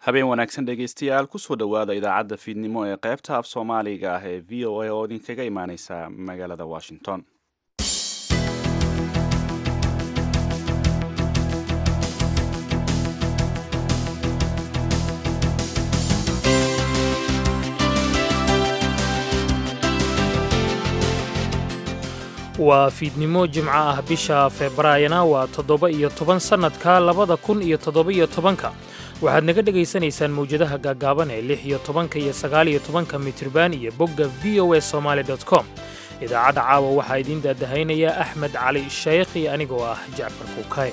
habeen wanaagsan dhegaystayaal kusoo dhowaada idaacadda fiidnimo ee qaybta af soomaaliga ah ee v o a oo idinkaga imaaneysa magaalada washington waa fiidnimo jimco ah bisha febraayona waa toddoba iyo toban sannadka labada kun iyo toddoba-iyo tobanka waxaad naga dhegaysanaysaan mawjadaha gaagaaban ee lix iyo tobanka iyo sagaaliyo tobanka mitriban iyo bogga v o a somaali dot com idaacadda caawa waxaa idiin daadahaynaya axmed cali shaykh iyo anigoo ah jacfar kuukay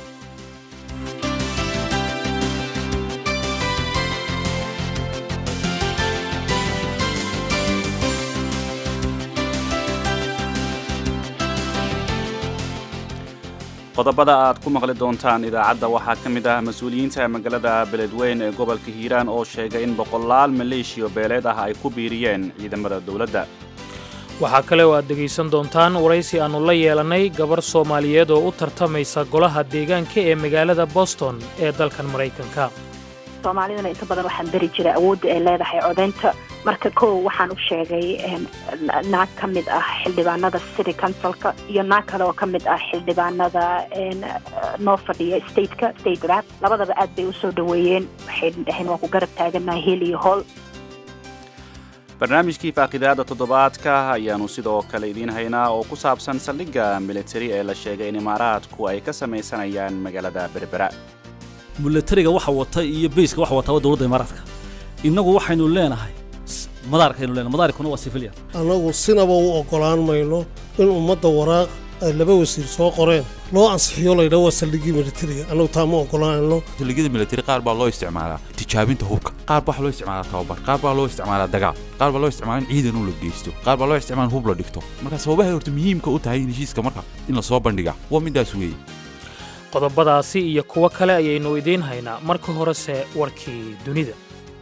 qodobada aad ku maqli doontaan idaacadda waxaa ka mid ah mas-uuliyiinta magaalada beledweyn ee gobolka hiiraan oo sheegay in boqolaal maleeshiyo beeleed ah ay ku biiriyeen ciidamada dowladda waxaa kale oo aad dhegaysan doontaan waraysi aannu la yeelannay gabar soomaaliyeed oo u tartamaysa golaha deegaanka ee magaalada boston ee dalkan maraykanka soomaalidana inta badan waxaan beri jiray awoodda ay leedahay codaynta marka kow waxaan u sheegay naag ka mid ah xildhibaanada city councilka iyo naag kale oo ka mid ah xildhibaanada noo fadhiya stateka state rap labadaba aad bay u soo dhoweeyeen waxay dhaheen waan ku garab taaganahay heel iyo hool barnaamijkii faaqidaada toddobaadka ayaannu sidoo kale idiin haynaa oo ku saabsan saldhigga militari ee la sheegay in imaaraadku ay ka samaysanayaan magaalada berbera milatariga waxa wata iyo bayska waxa wataa dowladda imaaraadka innagu waxaynu leenahay madaarkaynu leenahay madaarkuna waa civilian annagu sinaba u oggolaan mayno in ummadda waraaq ay laba wasiir soo qoreen loo ansixiyo laydhaa waa saldhiggii militariga annagu taa ma oggolaanayno saldhigyada militari qaar baa loo isticmaalaa tijaabinta hubka qaar baa loo isticmaalaa tababar qaar baa loo isticmaalaa dagaal qaar baa loo isticmaalaa in ciidan u la geysto qaar baa loo isticmaalaa in hub la dhigto marka sababahay horta muhiimka u tahay in heshiiska marka in la soo bandhiga waa midaas weeye qodobadaasi iyo kuwo kale ayaynu idiin haynaa marka horese warkii dunida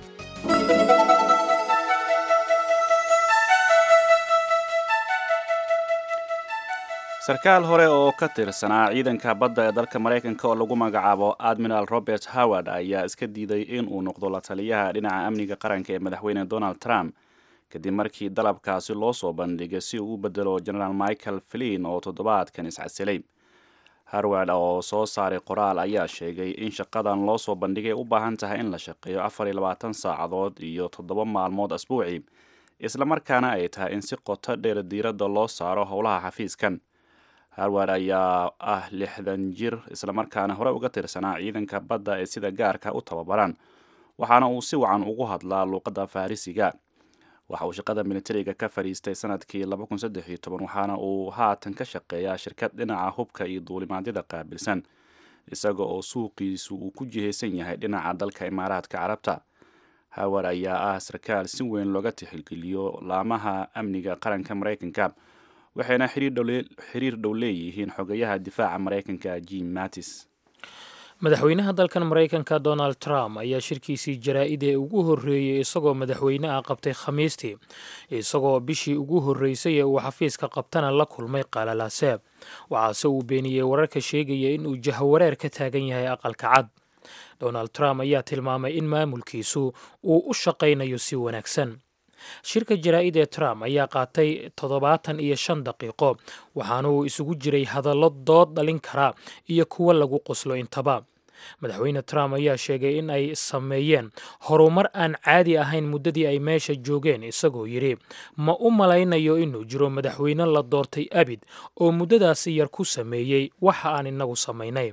sarkaal hore oo ka tirsanaa ciidanka badda ee dalka maraykanka oo lagu magacaabo admiral robert howard ayaa iska diiday in uu noqdo la taliyaha dhinaca amniga qaranka ee madaxweyne donald trump kadib markii dalabkaasi loo soo bandhigay si uu u bedelo genaraal michael flin oo toddobaadkan iscasilay harward oo soo saaray qoraal ayaa sheegay in shaqadan loo soo bandhigay u baahan tahay in la shaqeeyo afar iyo labaatan saacadood iyo toddoba maalmood asbuucii islamarkaana ay tahay in si qoto dheer diiradda loo saaro howlaha xafiiskan harward ayaa ah lixdan jir islamarkaana hore uga tirsanaa ciidanka badda ee sida gaarka u tababaran waxaana uu si wacan ugu hadlaa luuqadda farrisiga waxa uu shaqada militariga ka fadhiistay sanadkii waxaana uu haatan ka shaqeeyaa shirkad dhinaca hubka iyo duulimaadyada qaabilsan isaga oo suuqiisu uu ku jihaysan yahay dhinaca dalka imaaraadka carabta howard ayaa ah sarkaal si weyn looga tixgeliyo laamaha amniga qaranka maraykanka waxayna xiriir dhow leeyihiin xogayaha difaaca maraykanka jim mattis madaxweynaha dalkan maraykanka donald trump ayaa shirkiisii jaraa-id ee ugu horreeyey isagoo madaxweyne ah qabtay khamiistii isagoo bishii ugu horreysay ee uu xafiiska qabtana la kulmay qalalaase waxaase uu beeniyey wararka sheegaya in uu jahawareer ka taagan yahay aqalka cad donald trump ayaa tilmaamay in maamulkiisu uu u shaqaynayo si wanaagsan shirka jaraa-id ee trump ayaa qaatay toddobaatan iyo shan daqiiqo waxaana uu isugu jiray hadallo dood dhalin kara iyo kuwo lagu qoslo intaba madaxweyne trump ayaa sheegay in ay sameeyeen horumar aan caadi ahayn muddadii ay meesha joogeen isagoo yidhi ma u malaynayo inuu jiro madaxweyne la doortay abid oo muddadaasi yar ku sameeyey waxa aan inagu samaynay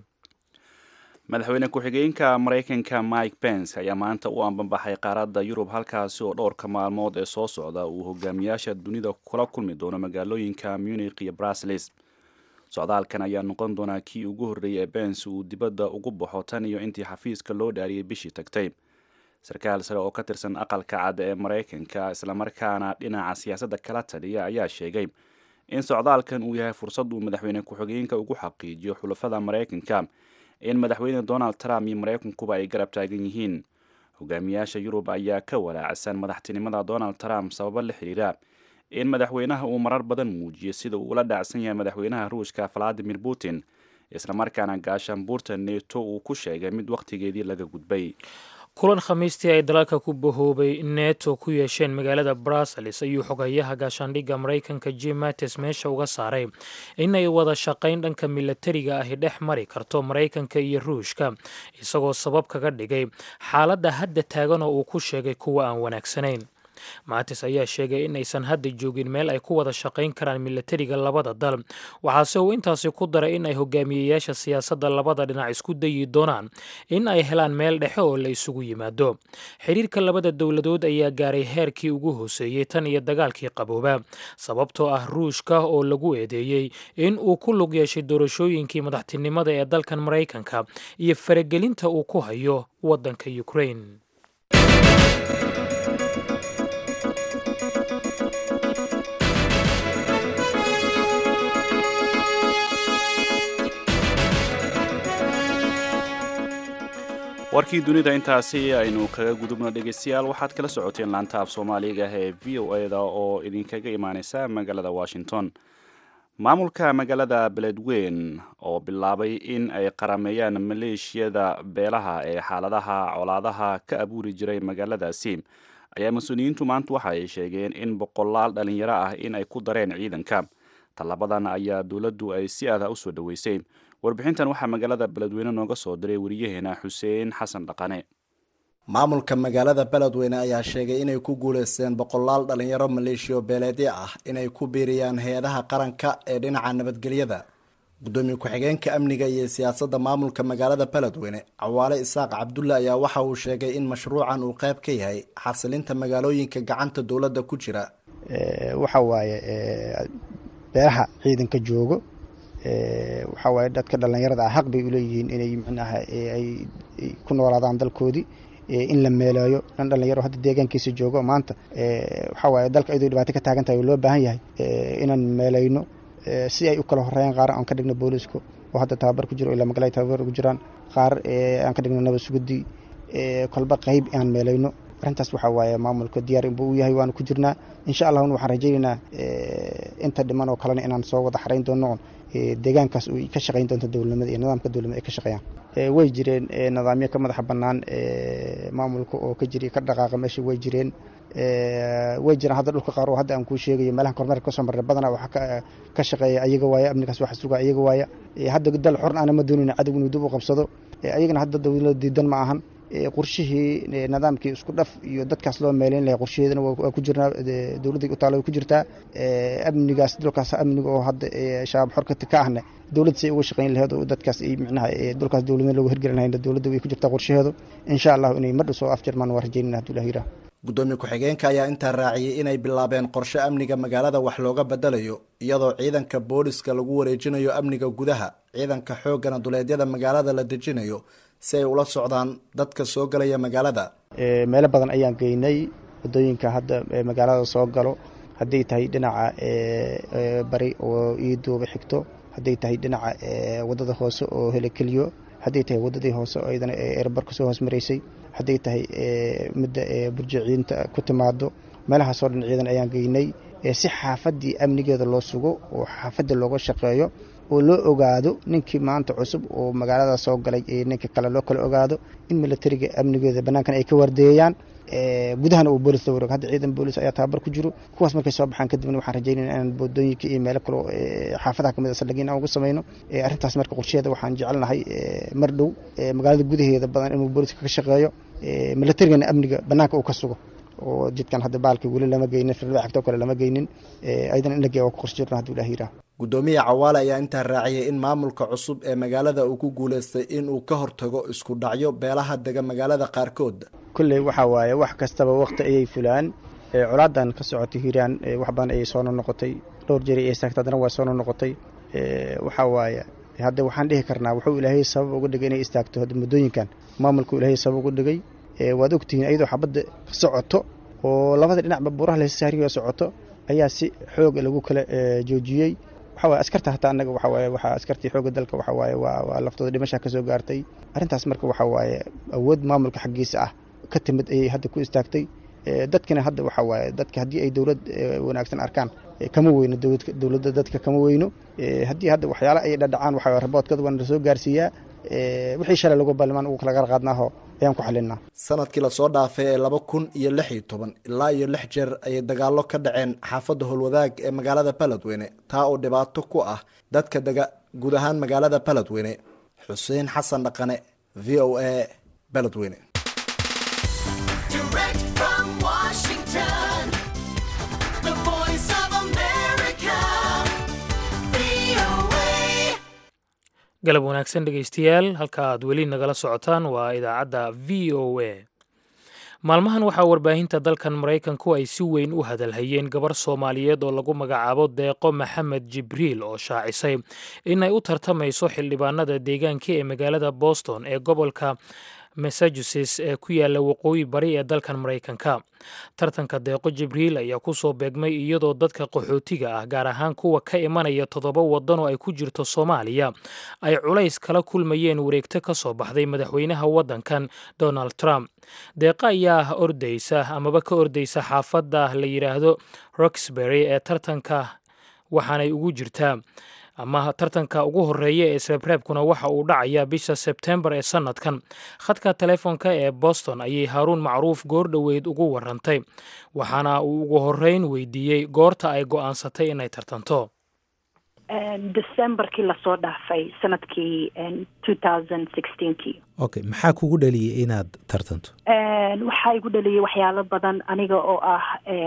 madaxweyne ku-xigeenka maraykanka mike pence ayaa maanta u ambanbaxay qaaradda yurub halkaasi oo dhowrka maalmood ee soo socda uu hogaamiyaasha dunida kula kulmi doono magaalooyinka munich iyo brusles socdaalkan ayaa noqon doonaa kii ugu horreeyay ee pence uu dibadda ugu baxo tan iyo intii xafiiska loo dhaariyey bishii tagtay sarkaal sare oo ka tirsan aqalka cad ee maraykanka islamarkaana dhinaca siyaasadda kala taliya ayaa sheegay in socdaalkan uu yahay fursad uu madaxweyne ku-xigeenka ugu xaqiijiyo xulafada maraykanka in madaxweyne donald trump iyo maraykankuba ay garab taagan yihiin hogaamiyaasha yurub ayaa ka walaacsan madaxtinimada donald trump sababo la xiriira in madaxweynaha uu marar badan muujiyo sida uu ula dhacsan yahay madaxweynaha ruushka valadimir putin islamarkaana gaashaanbuurta neto uu ku sheegay mid wakhtigeedii laga gudbay kulan khamiistii ay dalalka ku bahoobay neto ku yeesheen magaalada brussels ayuu xogayaha gaashaandhigga maraykanka jim mattis meesha uga saaray inay wada shaqayn dhanka milatariga ahi dhex mari karto maraykanka iyo ruushka isagoo sabab kaga dhigay xaaladda hadda taagan oo uu ku sheegay kuwa aan wanaagsanayn maatis ayaa sheegay in aysan hadda joogin meel ay ku wada shaqayn karaan milatariga labada dal waxaase uu intaasi ku daray in ay hogaamiyeyaasha siyaasadda labada dhinac isku dayi doonaan in ay helaan meel dhexe oo la isugu yimaado xiriirka labada dowladood ayaa gaaray heerkii ugu hooseeyey tan iyo dagaalkii qabooba sababtoo ah ruushka oo lagu eedeeyey in uu ku lug yeeshay doorashooyinkii madaxtinimada ee dalkan maraykanka iyo faragelinta uu ku hayo waddanka ukrain warkii dunida intaasi aynu kaga gudubno dhegeystayaal waxaad kala socoteen laanta af soomaaliga ee v o eda oo idinkaga imaaneysa magaalada washington maamulka magaalada beledweyn oo bilaabay in ay qarameeyaan maleeshiyada beelaha ee xaaladaha colaadaha ka abuuri jiray magaaladaasi ayaa mas-uuliyiintu maanta waxa ay sheegeen in boqolaal dhalinyaro ah in ay ku dareen ciidanka tallabadan ayaa dowladdu ay si adah usoo dhoweysay warbixintan waxaa magaalada beledweyne nooga soo diray wariyaheena xuseen xasan dhaqane maamulka magaalada beledweyne ayaa sheegay inay ku guuleysteen boqolaal dhalinyaro maleeshiyo beeleedyo ah inay ku biiriyaan hay-adaha qaranka ee dhinaca nabadgelyada gudoomiye ku-xigeenka amniga iyo siyaasadda maamulka magaalada beledweyne cawaale isaaq cabdulle ayaa waxa uu sheegay in mashruucan uu qayb ka yahay xasilinta magaalooyinka gacanta dowladda ku jira waxa waaye beelaha ciidanka joogo waxaa waaye dadka dhallinyarada ah xaq bay uleeyihiin inay micnaha ay ku noolaadaan dalkoodii in la meeleeyo dhan dhalinyaro hadda deegaankiisa joogo maanta waxaa waaye dalka iyadoo dhibaato ka taagan tahay oo loo baahan yahay inaan meeleyno si ay u kala horeeyaan qaar aan ka dhigno booliisku oo hadda tababar ku jiro ilaa magaalada tababar ku jiraan qaar aan ka dhigno nabad sugudii kolba qeyb aan meeleyno arrintaas waxaa waaye maamulka diyaar inbuu u yahay waanu ku jirnaa insha allahuna waxaan rajaynaynaa inta dhiman oo kalena inaan soo wada xarayn doono deegaankaas uu ka shaqayn doonto dowladnimada iyo nidaamka dowladnimada ay ka shaqeeyaan way jireen nidaamyo ka madaxa bannaan maamulka oo ka jiri ka dhaqaaqa meesha way jireen way jiraan hadda dhulka qaar oo hadda aan kuu sheegayo meelahan kormeerka kasoo marray badanaa waxaa ka shaqeeya ayaga waaya amnigaas waxa suga ayaga waaya hadda dal xorn aana ma doonayna cadow inuu dib u qabsado ayagana hadda dowlada diidan ma ahan qorshihii nidaamkii isku dhaf iyo dadkaas loo meeleyn lahay qorshaheedana waa ku jirnaa dowladday utaalo way ku jirtaa amnigaas dhulkaas amniga oo hadda shabaab xorkati ka ahne dowladda say uga shaqayn laheed oo dadkaas ay micnaha dhulkaas dowladnima loogu hirgelin lahayn dowladda way ku jirtaa qorshaheedu insha allahu inay mar dhow soo afjarmaan waa rajaynayna hadduu ilah yiraah gudoomiye ku-xigeenka ayaa intaa raaciyey inay bilaabeen qorshe amniga magaalada wax looga bedelayo iyadoo ciidanka booliska lagu wareejinayo amniga gudaha ciidanka xooggana duleedyada magaalada la dejinayo si ay ula socdaan dadka soo galaya magaalada meelo badan ayaan geynay wadooyinka hadda magaalada soo galo hadday tahay dhinaca bari oo iiduuba xigto hadday tahay dhinaca wadada hoose oo helekeliyo hadday tahay wadadii hoose oo iyadana eerbar kasoo hoos maraysay hadday tahay midda burjiciinta ku timaado meelahaasoo dhan ciidan ayaan geynay si xaafadii amnigeeda loo sugo oo xaafadda looga shaqeeyo oo loo ogaado ninkii maanta cusub oo magaalada soo galay ninka kale loo kala ogaado in milatariga amnigeeda banaankan ay ka wardeeyaan gudahana uu boolis la wareego hadda ciidan boolis ayaa tababar ku jiro kuwaas markay soo baxaan kadibna waxaan rajaynayna inaan boodooyinka iyo meelo kaleo xaafadaha kamid a saldhigin aan uga samayno arrintaas marka qorsheeda waxaan jecelnahay mar dhow magaalada gudaheeda badan inuu booliska ka shaqeeyo milatarigana amniga banaanka uu ka sugo oo jidkan hadda baalka weli lama geynin firda xigtoo kale lama geynin ayadana in la geeya waa ku qorshe jirna hadduu ilah yiraah gudoomiye cawaale ayaa intaa raaciyay in maamulka cusub ee magaalada uu ku guuleystay inuu ka hortago isku dhacyo beelaha dega magaalada qaarkood kolley waxaa waaye wax kastaba wakti ayay fulaan colaadan ka socotay hiiraan wax badan ayay soo nonoqotay dhowr jeri ay saagta haddana waa soo nonoqotay waxaa waaye hadda waxaan dhihi karnaa wuxuu ilaahay sabab uga dhigay inay istaagto hadda muddooyinkan maamulku ilaahay sabab uga dhigay waad ogtihiin ayadoo xabadda socoto oo labada dhinacba buuraha lasaariyo socoto ayaa si xoog lagu kala joojiyey waxaa waye askarta hataa annaga waxaa waaye waxaa askartii xoogga dalka waxaa waaye waa waa laftooda dhimashaa ka soo gaartay arrintaas marka waxaa waaye awood maamulka xaggiisa ah ka timid ayay hadda ku istaagtay dadkina hadda waxaa waaye dadka haddii ay dowlad wanaagsan arkaan kama weyno dowladda dadka kama weyno haddii hadda waxyaala ay dhadhacaan waxaa raboodkada waana lasoo gaarsiiyaa wixii shalay lagu ballimaan ugu kala qarqaadnaaho ayaan ku xalinaa sanadkii lasoo dhaafay ee laba kun iyo lix iyo toban ilaa iyo lix jeer ayay dagaallo ka dhaceen xaafadda howlwadaag ee magaalada baledweyne taa oo dhibaato ku ah dadka dega guud ahaan magaalada baledweyne xuseen xasan dhaqane v o a baledweyne galab wanaagsan dhegaystayaal halka aad weli nagala socotaan waa idaacadda v o a maalmahan waxaa warbaahinta dalkan maraykanku ay si weyn u hadalhayeen gabar soomaaliyeed oo lagu magacaabo deeqo maxamed jibriil oo shaacisay inay u tartamayso xildhibaanada deegaanka ee magaalada boston ee gobolka massachusetts ee ku yaala waqooyi bari ee dalkan maraykanka tartanka deeqo jibriil ayaa ku soo beegmay iyadoo dadka qaxootiga ah gaar ahaan kuwa ka imanaya toddoba waddan oo ay ku jirto soomaaliya ay culays kala kulmayeen wareegto ka soo baxday madaxweynaha waddankan donald trump deeqa ayaa ordaysa amaba ka ordaysa xaafadda la yidhaahdo roxbury ee tartanka waxaanay ugu jirtaa ama tartanka ugu horeeya ee sreebreebkuna waxa uu dhacayaa bisha sebtembar ee sannadkan khadka telefoonka ee boston ayay haaruun macruuf goor dhoweyd ugu warantay waxaana uu ugu horeyn weydiiyey goorta ay go'aansatay inay tartanto decemberkii lasoo dhaafay sanadkii kii okay maxaa kugu dhaliyay inaad tartanto waxaa igu dhaliyay waxyaalo badan aniga oo ah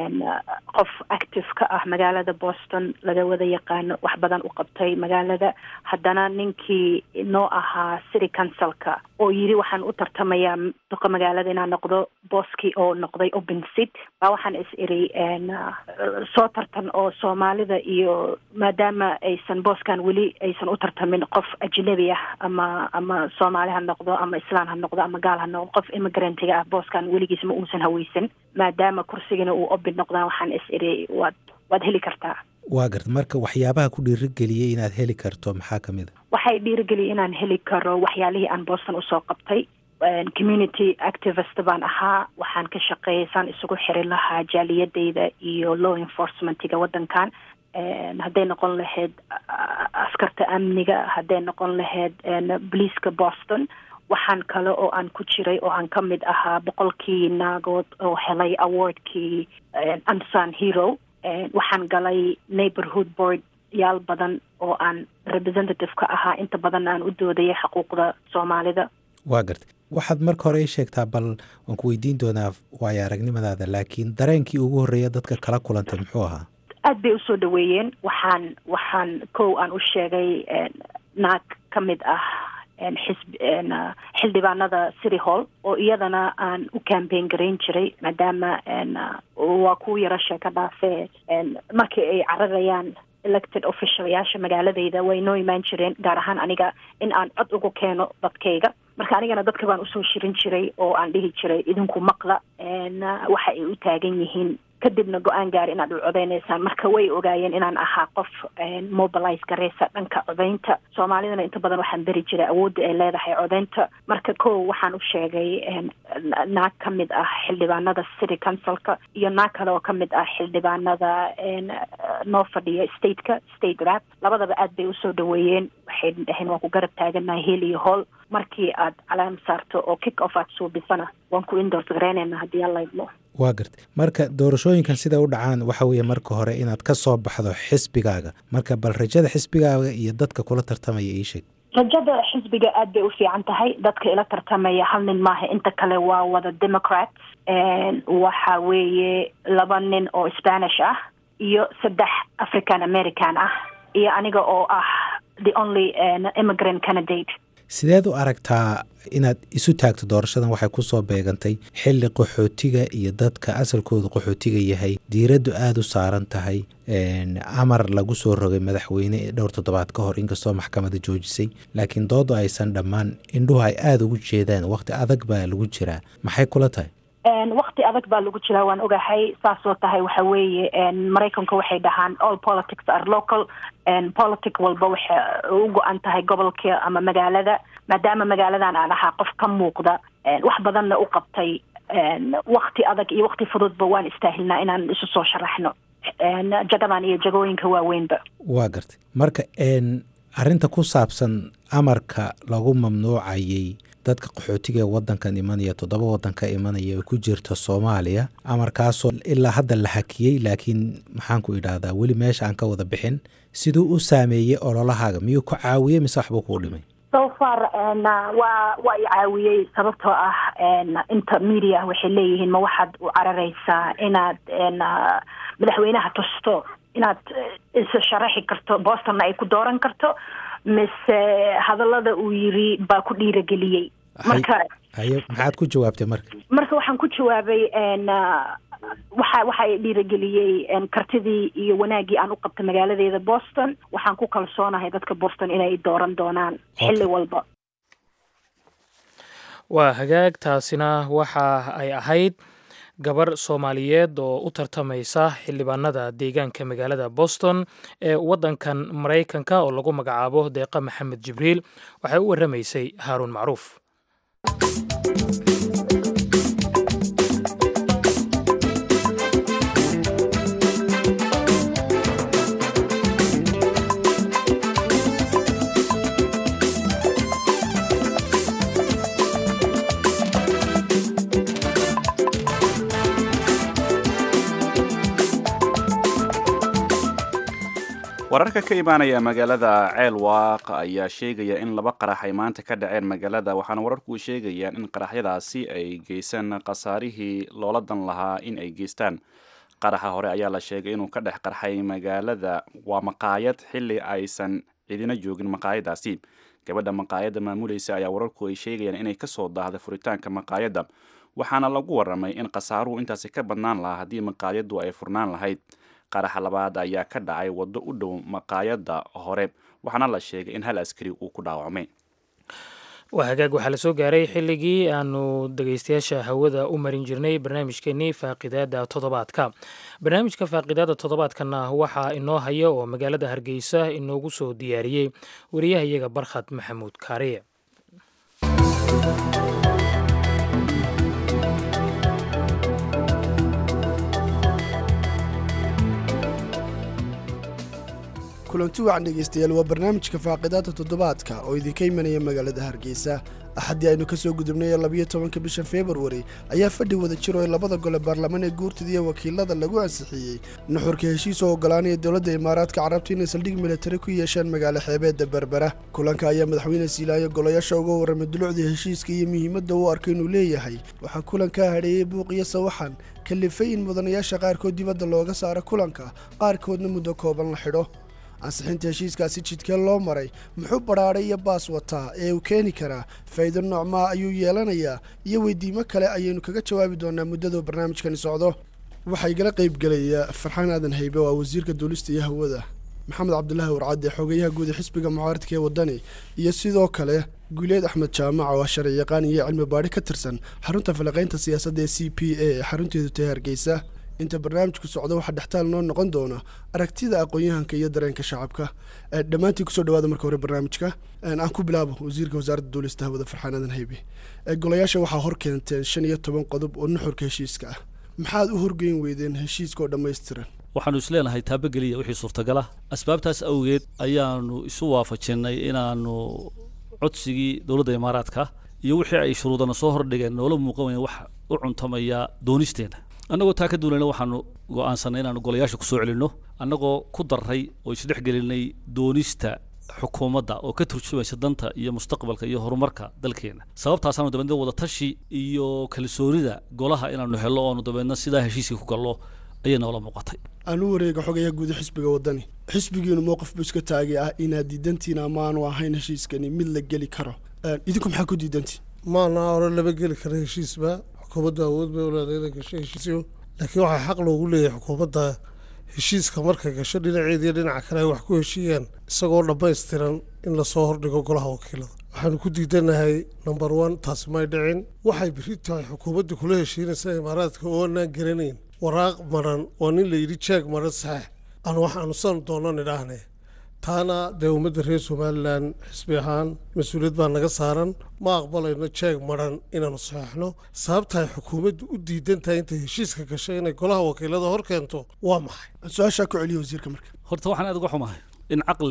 qof active ka ah magaalada boston laga wada yaqaano wax badan u qabtay magaalada haddana ninkii noo ahaa city councilka oo yiri waxaan u tartamayaa duqa magaalada inaan noqdo booskii oo noqday open seat baa waxaan is iri soo tartan oo soomaalida iyo maadaama aysan booskan weli aysan u tartamin qof ajnabi ah ama ama soomaali ha noqdo ama islaan ha noqdo ama gaal ha noqdo qof immigrantga ah booskan weligiis ma uusan haweysan maadaama kursigana uu open noqdaan waxaan is iri waad waad heli kartaa waa garta marka waxyaabaha ku dhiirigeliyay inaad heli karto maxaa ka mid a waxay dhiirigeliyay inaan heli karo waxyaalihii aan boston usoo qabtay community activist baan ahaa waxaan ka shaqeeyay saan isugu xiri lahaa jaaliyadeyda iyo law enforcementiga waddankan hadday noqon lahayd askarta amniga hadday noqon lahayd boliiska boston waxaan kale oo aan ku jiray oo aan ka mid ahaa boqolkii naagood oo helay awardkii ansan hero waxaan galay neighborhood board yaal badan oo aan representative ka ahaa inta badan aan u doodayay xuquuqda soomaalida waa garta waxaad marka hore ii sheegtaa bal waan ku weydiin doonaa waayo aragnimadaada laakiin dareenkii ugu horreeya dadka kala kulantay muxuu ahaa aad bay usoo dhaweeyeen waxaan waxaan kow aan u sheegay naag ka mid ah xisb xildhibaanada city hall oo iyadana aan u cambaign garayn jiray maadaama waa kuwa yaro sheeka dhaafee markii ay cararayaan elected officialyaasha magaaladayda way noo imaan jireen gaar ahaan aniga in aan cod ugu keeno dadkayga marka anigana dadka baan usoo shirin jiray oo aan dhihi jiray idinku maqla waxa ay u taagan yihiin kadibna go-aan gaari inaad u codeynaysaan marka way ogaayeen inaan ahaa qof mobilize gareysa dhanka codeynta soomaalidana inta badan waxaan beri jiray awoodda ay leedahay codeynta marka kow waxaan u sheegay naag ka mid ah xildhibaanada city councilka iyo naag kale oo ka mid ah xildhibaanada noo fadhiya stateka state rap labadaba aad bay usoo dhaweeyeen waxay dhaheen waan ku garab taaganahay heel iyo hool markii aad calaam saarto oo kick off aad suubisana waan ku indors gareyneynaa haddii aan laydmo waa garta marka doorashooyinkan sida u dhacaan waxa weeye marka hore inaad ka soo baxdo xisbigaaga marka bal rajada xisbigaaga iyo dadka kula tartamaya ii sheeg rajada xisbiga aad bay u fiican tahay dadka ila tartamaya hal nin maaha inta kale waa wada democrats waxa weeye laba nin oo spanish ah iyo saddex african american ah iyo aniga oo ah the only immigrant candidate sideed u aragtaa inaad isu taagto doorashadan waxay ku soo beegantay xilli qaxootiga iyo dadka asalkooda qaxootiga yahay diiraddu aada u saaran tahay amar lagu soo rogay madaxweyne dhowr toddobaad ka hor inkastoo maxkamada joojisay laakiin doodu aysan dhammaan indhuhu ay aada ugu jeedaan wakhti adag baa lagu jiraa maxay kula tahay wakti adag baa lagu jiraa waan ogahay saasoo tahay waxa weeye maraykanka waxay dhahaan all politics are local politic walba waxay u go-an tahay gobolka ama magaalada maadaama magaaladan aan ahaa qof ka muuqda wax badanna u qabtay wakti adag iyo wakti fududba waan istaahilnaa inaan isu soo sharaxno jagadan iyo jagooyinka waaweynba waa gartay marka arrinta ku saabsan amarka lagu mamnuucayay dadka qaxootiga ee wadankan imanaya toddoba wadan ka imanaya oo ku jirta soomaaliya amarkaasoo ilaa hadda la hakiyey laakiin maxaanku idhaahdaa weli meesha aan ka wada bixin siduu u saameeyey ololahaaga miyuu ku caawiyey mise waxbuu kuu dhimay so far waa waa i caawiyey sababtoo ah inta media waxay leeyihiin ma waxaad u cararaysaa inaad madaxweynaha tusto inaad is sharaxi karto bostonna ay ku dooran karto mise hadallada uu yiri baa ku dhiirageliyey marka haye maxaad ku jawaabtay marka marka waxaan ku jawaabay waxa waxa i dhiirageliyey kartidii iyo wanaaggii aan u qabtay magaaladeeda boston waxaan ku kalsoonahay dadka boston inay dooran doonaan xilli walba waa hagaag taasina waxa ay ahayd gabar soomaaliyeed oo u tartamaysa xildhibaanada deegaanka magaalada boston ee waddankan maraykanka oo lagu magacaabo deeqa maxamed jibriil waxay u warramaysay haaruun macruuf wararka ka imaanaya magaalada ceelwaaq ayaa sheegaya in laba qarax ay maanta ka dhaceen magaalada waxaana wararku sheegayaan in qaraxyadaasi ay geysaan khasaarihii loola dan lahaa in ay geystaan qaraxa hore ayaa la sheegay inuu ka dhex qarxay magaalada waa maqaayad xilli aysan cidina joogin maqaayadaasi gabadha maqaayadda maamulaysa ayaa wararku ay sheegayaan inay kasoo daahday furitaanka maqaayadda waxaana lagu waramay in khasaaruhu intaasi ka badnaan lahaa haddii maqaayaddu ay furnaan lahayd qaraxa labaad ayaa ka dhacay waddo u dhow maqaayadda hore waxaana la sheegay in hal askari uu ku dhaawacmay waa hagaag waxaa la soo gaaray xilligii aanu dhegeystayaasha hawada u marin jirnay barnaamijkeenii faaqidaada toddobaadka barnaamijka faaqidaada toddobaadkana waxaa inoo haya oo magaalada hargeysa inoogu soo diyaariyey wariyahayaga barkhad maxamuud kaariye kulanti wacan dhegaystayaal waa barnaamijka faaqidaada toddobaadka oo idinka imanaya magaalada hargeysa axaddii aynu ka soo gudubnay labiyo tobanka bisha februari ayaa fadhi wada jiro ee labada gole baarlamaan ee guurtida iyo wakiilada lagu ansixiyey nuxurka heshiis oo ogolaanaya dowladda imaaraadka carabta inay saldhig militari ku yeeshaan magaalo xeebeedda berbera kulanka ayaa madaxweyne siilaayo golayaasha uga warramay dulucdii heshiiska iyo muhiimadda uu arkay inuu leeyahay waxaa kulankaa hadheeyey buuq iyo sawaxan kalifay in mudanayaasha qaarkood dibadda looga saaro kulanka qaarkoodna muddo kooban la xidho ansixinta heshiiskaasi jidkee loo maray muxuu badhaadhay iyo baas wataa ee uu keeni karaa faa'iido noocmaa ayuu yeelanayaa iyo weydiimo kale ayaynu kaga jawaabi doonaa muddaduu barnaamijkani socdo waxaa igala qaybgelaya farxaan aadan haybe oo ah wasiirka duulista iyo hawada maxamed cabdulaahi warcadde xogeyaha guud ee xisbiga mucaaradka ee waddani iyo sidoo kale guuleed axmed jaamac oo ah sharci yaqaan iyo cilmi baadhi ka tirsan xarunta falaqaynta siyaasadda ee c p a ee xarunteedu tahay hargeysa inta barnaamijku socdo waxaa dhextaal noo noqon doona aragtida aqoon-yahanka iyo dareenka shacabka dhammaantiin kusoo dhawaada marka hore barnaamijka aan ku bilaabo wasiirka wasaaradda duulista hawada farxaan aadan haybe golayaasha waxaa hor keenteen shan iyo toban qodob oo nuxurka heshiiska ah maxaad u horgeyn weydeen heshiiska oo dhammaystiran waxaanu isleenahay taabageliya wixii suurtagala asbaabtaas awgeed ayaanu isu waafajinnay inaanu codsigii dowladda imaaraadka iyo wixii ay shuruudana soo hordhigeen noola muuqan wayan wax u cuntamaya doonisteena annagoo taa ka duulayna waxaanu go'aansanay inaanu golayaasha ku soo celinno annagoo ku darray oo isdhex gelinay doonista xukuumadda oo ka turjumaysa danta iyo mustaqbalka iyo horumarka dalkeena sababtaasaanu dabeedna wadatashi iyo kalsoonida golaha inaanu hello oonu dabeedna sidaa heshiiskii ku gallo ayay noola muuqatay aan u wareega xogayaha guuda xisbiga waddani xisbigiinu mowqif buu iska taagay ah inaad diidantiin ama aanu ahayn heshiiskani mid la geli karo idinku maxaa ku diidantiin maanaa hore lama geli kara heshiisba xukuumadda awood bay uleedahay inay gasho heshiisyo laakiin waxaa xaq loogu leeyahay xukuumadda heshiiska markay gasho dhinaceeda iyo dhinaca kale ay wax ku heshiiyaan isagoo dhammaystiran in lasoo hordhigo golaha wakiilada waxaanu ku diidanahay number one taasi may dhicin waxay beri tahay xukuumadda kula heshiinaysa imaaraadka oo aanaan garanayn waraaq maran waa nin la yidhi jeeg maran saxeex aan waxaanu san doonan idhaahne taana dee ummadda reer somalilan xisbi ahaan mas-uuliyad baa naga saaran ma aqbalayno jeeg maran inaanu saxeexno sababtaay xukuumaddu u diidan tahay intay heshiiska gashay inay golaha wakiilada hor keento waa maxay su-aashaa ku celiya wasiirka marka horta waxaan aad uga xumahay in caqliga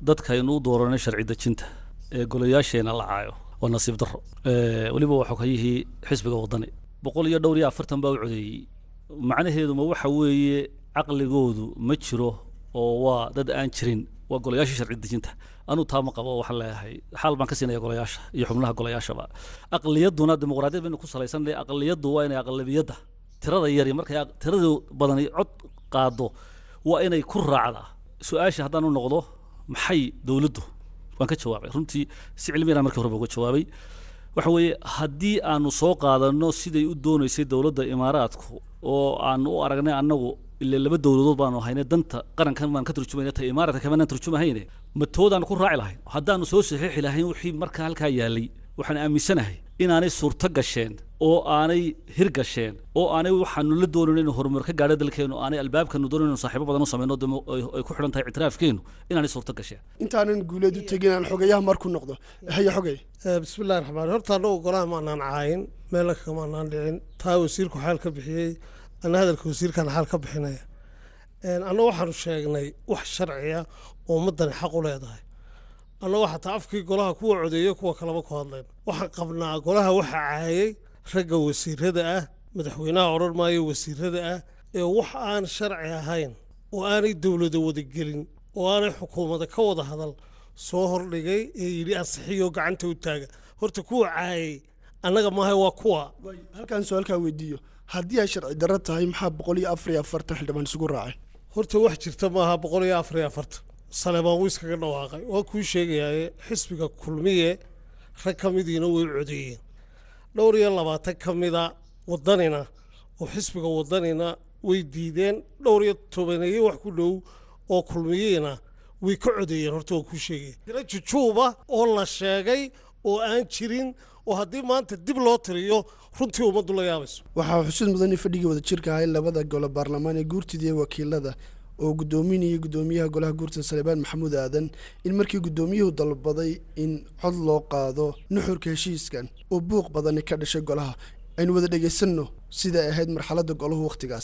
dadkaynu u dooranay sharci dejinta ee golayaasheena la caayo waa nasiib darro weliba waa xogayihii xisbiga waddani boqol iyo dhowr iyo afartan baa u codeeyey macnaheeduma waxa weeye caqligoodu ma jiro oo waa dad aan jirin waa golayaashii sharci dejinta anuu taa ma qabo waxaan leeyahay xaal baan ka siinaya golayaasha iyo xubnaha golayaashaba aqliyaduna dimuqraadiyad baynu ku salaysanay aqliyaddu waa inay aqlabiyadda tirada yari markay tirada badani cod qaado waa inay ku raacdaa su-aasha haddaan u noqdo maxay dowladdu waan ka jawaabay runtii si cilmiyana markii horeba uga jawaabay waxa weeye haddii aanu soo qaadano siday u doonaysay dowladda imaaraadku oo aanu u aragnay annagu ile laba dowladood baanu haynay danta qarankan baan ka turjumayna ta imaaraadka kamanaan turjumahayne matoodaan ku raaci lahayn haddaanu soo saxiixi lahayn wixii markaa halkaa yaalay waxaan aaminsanahay inaanay suurto gasheen oo aanay hirgasheen oo aanay waxaanu la doonayn inuu horumar ka gaadho dalkeenu aanay albaabkanu doonayn inuu saaxiibo badan u samayno demo ay ku xidhan tahay ictiraafkeenu inaanay suurto gasheen intaanan guuleed u tegin aan xogeyaha marku noqdo haya xogey bismillahi raxmaan horta annagu golaha maanaan caayin meelna kamaanaan dhicin taa wasiirku xaal ka bixiyey ana hadalka wasiirkan xaal ka bixinaya anna waxaanu sheegnay wax sharciya oo ummaddani xaq u leedahay annagoo xataa afkii golaha kuwa codeeyo kuwa kaleba ku hadleen waxaan qabnaa golaha waxa caayay ragga wasiirada ah madaxweynaha odhan maayo wasiirada ah ee wax aan sharci ahayn oo aanay dowlada wadagelin oo aanay xukuumada ka wada hadal soo hordhigay ee yidhi ansixiyo gacanta u taaga horta kuwa caayay annaga maaha waa kuwa halkaan su-aalkaa weydiiyo haddii ay sharci darro tahay maxaa boqol iyo afar iyo afartan xildhibaan isugu raacay horta wax jirta maaha boqol iyo afar iyo afartan saleebaan wuu iskaga dhawaaqay waa kuu sheegayaaye xisbiga kulmiye rag ka midiina way codeeyeen dhowr iyo labaatan ka mida wadanina oo xisbiga wadanina way diideen dhowr iyo tobaneeye wax ku dhow oo kulmiyeena way ka codeeyeen horta waa kuu sheegaya tiro jujuuba oo la sheegay oo aan jirin oo haddii maanta dib loo tiriyo runtii ummaddu la yaabayso waxaa xusuud mudan in fadhigii wada jirka ahay labada gole baarlamaan ee guurtida iyo wakiilada oo guddoominayay guddoomiyaha golaha guurtada salebaan maxamuud aadan in markii guddoomiyuhu dalbaday in cod loo qaado nuxurka heshiiskan oo buuq badani ka dhashay golaha aynu wada dhegaysanno siday ahayd marxaladda golahu wakhtigaas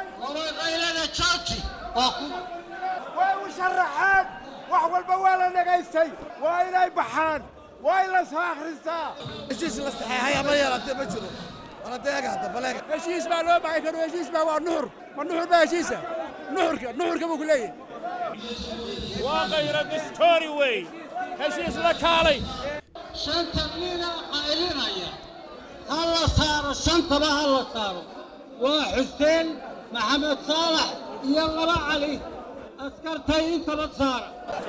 way u sharaxeen wax walba waa la dhagaystay waa inay baxaan waa in la soo akhristaa heshiis la saxeexay ama yeelatee ma jiro waladeega hadda baleega heshiis baa loo baxay karo heshiis baa waa nuxur ma nuxur baa heshiisa nuxurka nuxurka buu ku leeyahay waa qayra distoori wey heshiis la kaalay shanta nina qaylinaya ha la saaro shantaba ha la saaro waa xuseen maxamed saalax iyo laba cali askartay intaba saara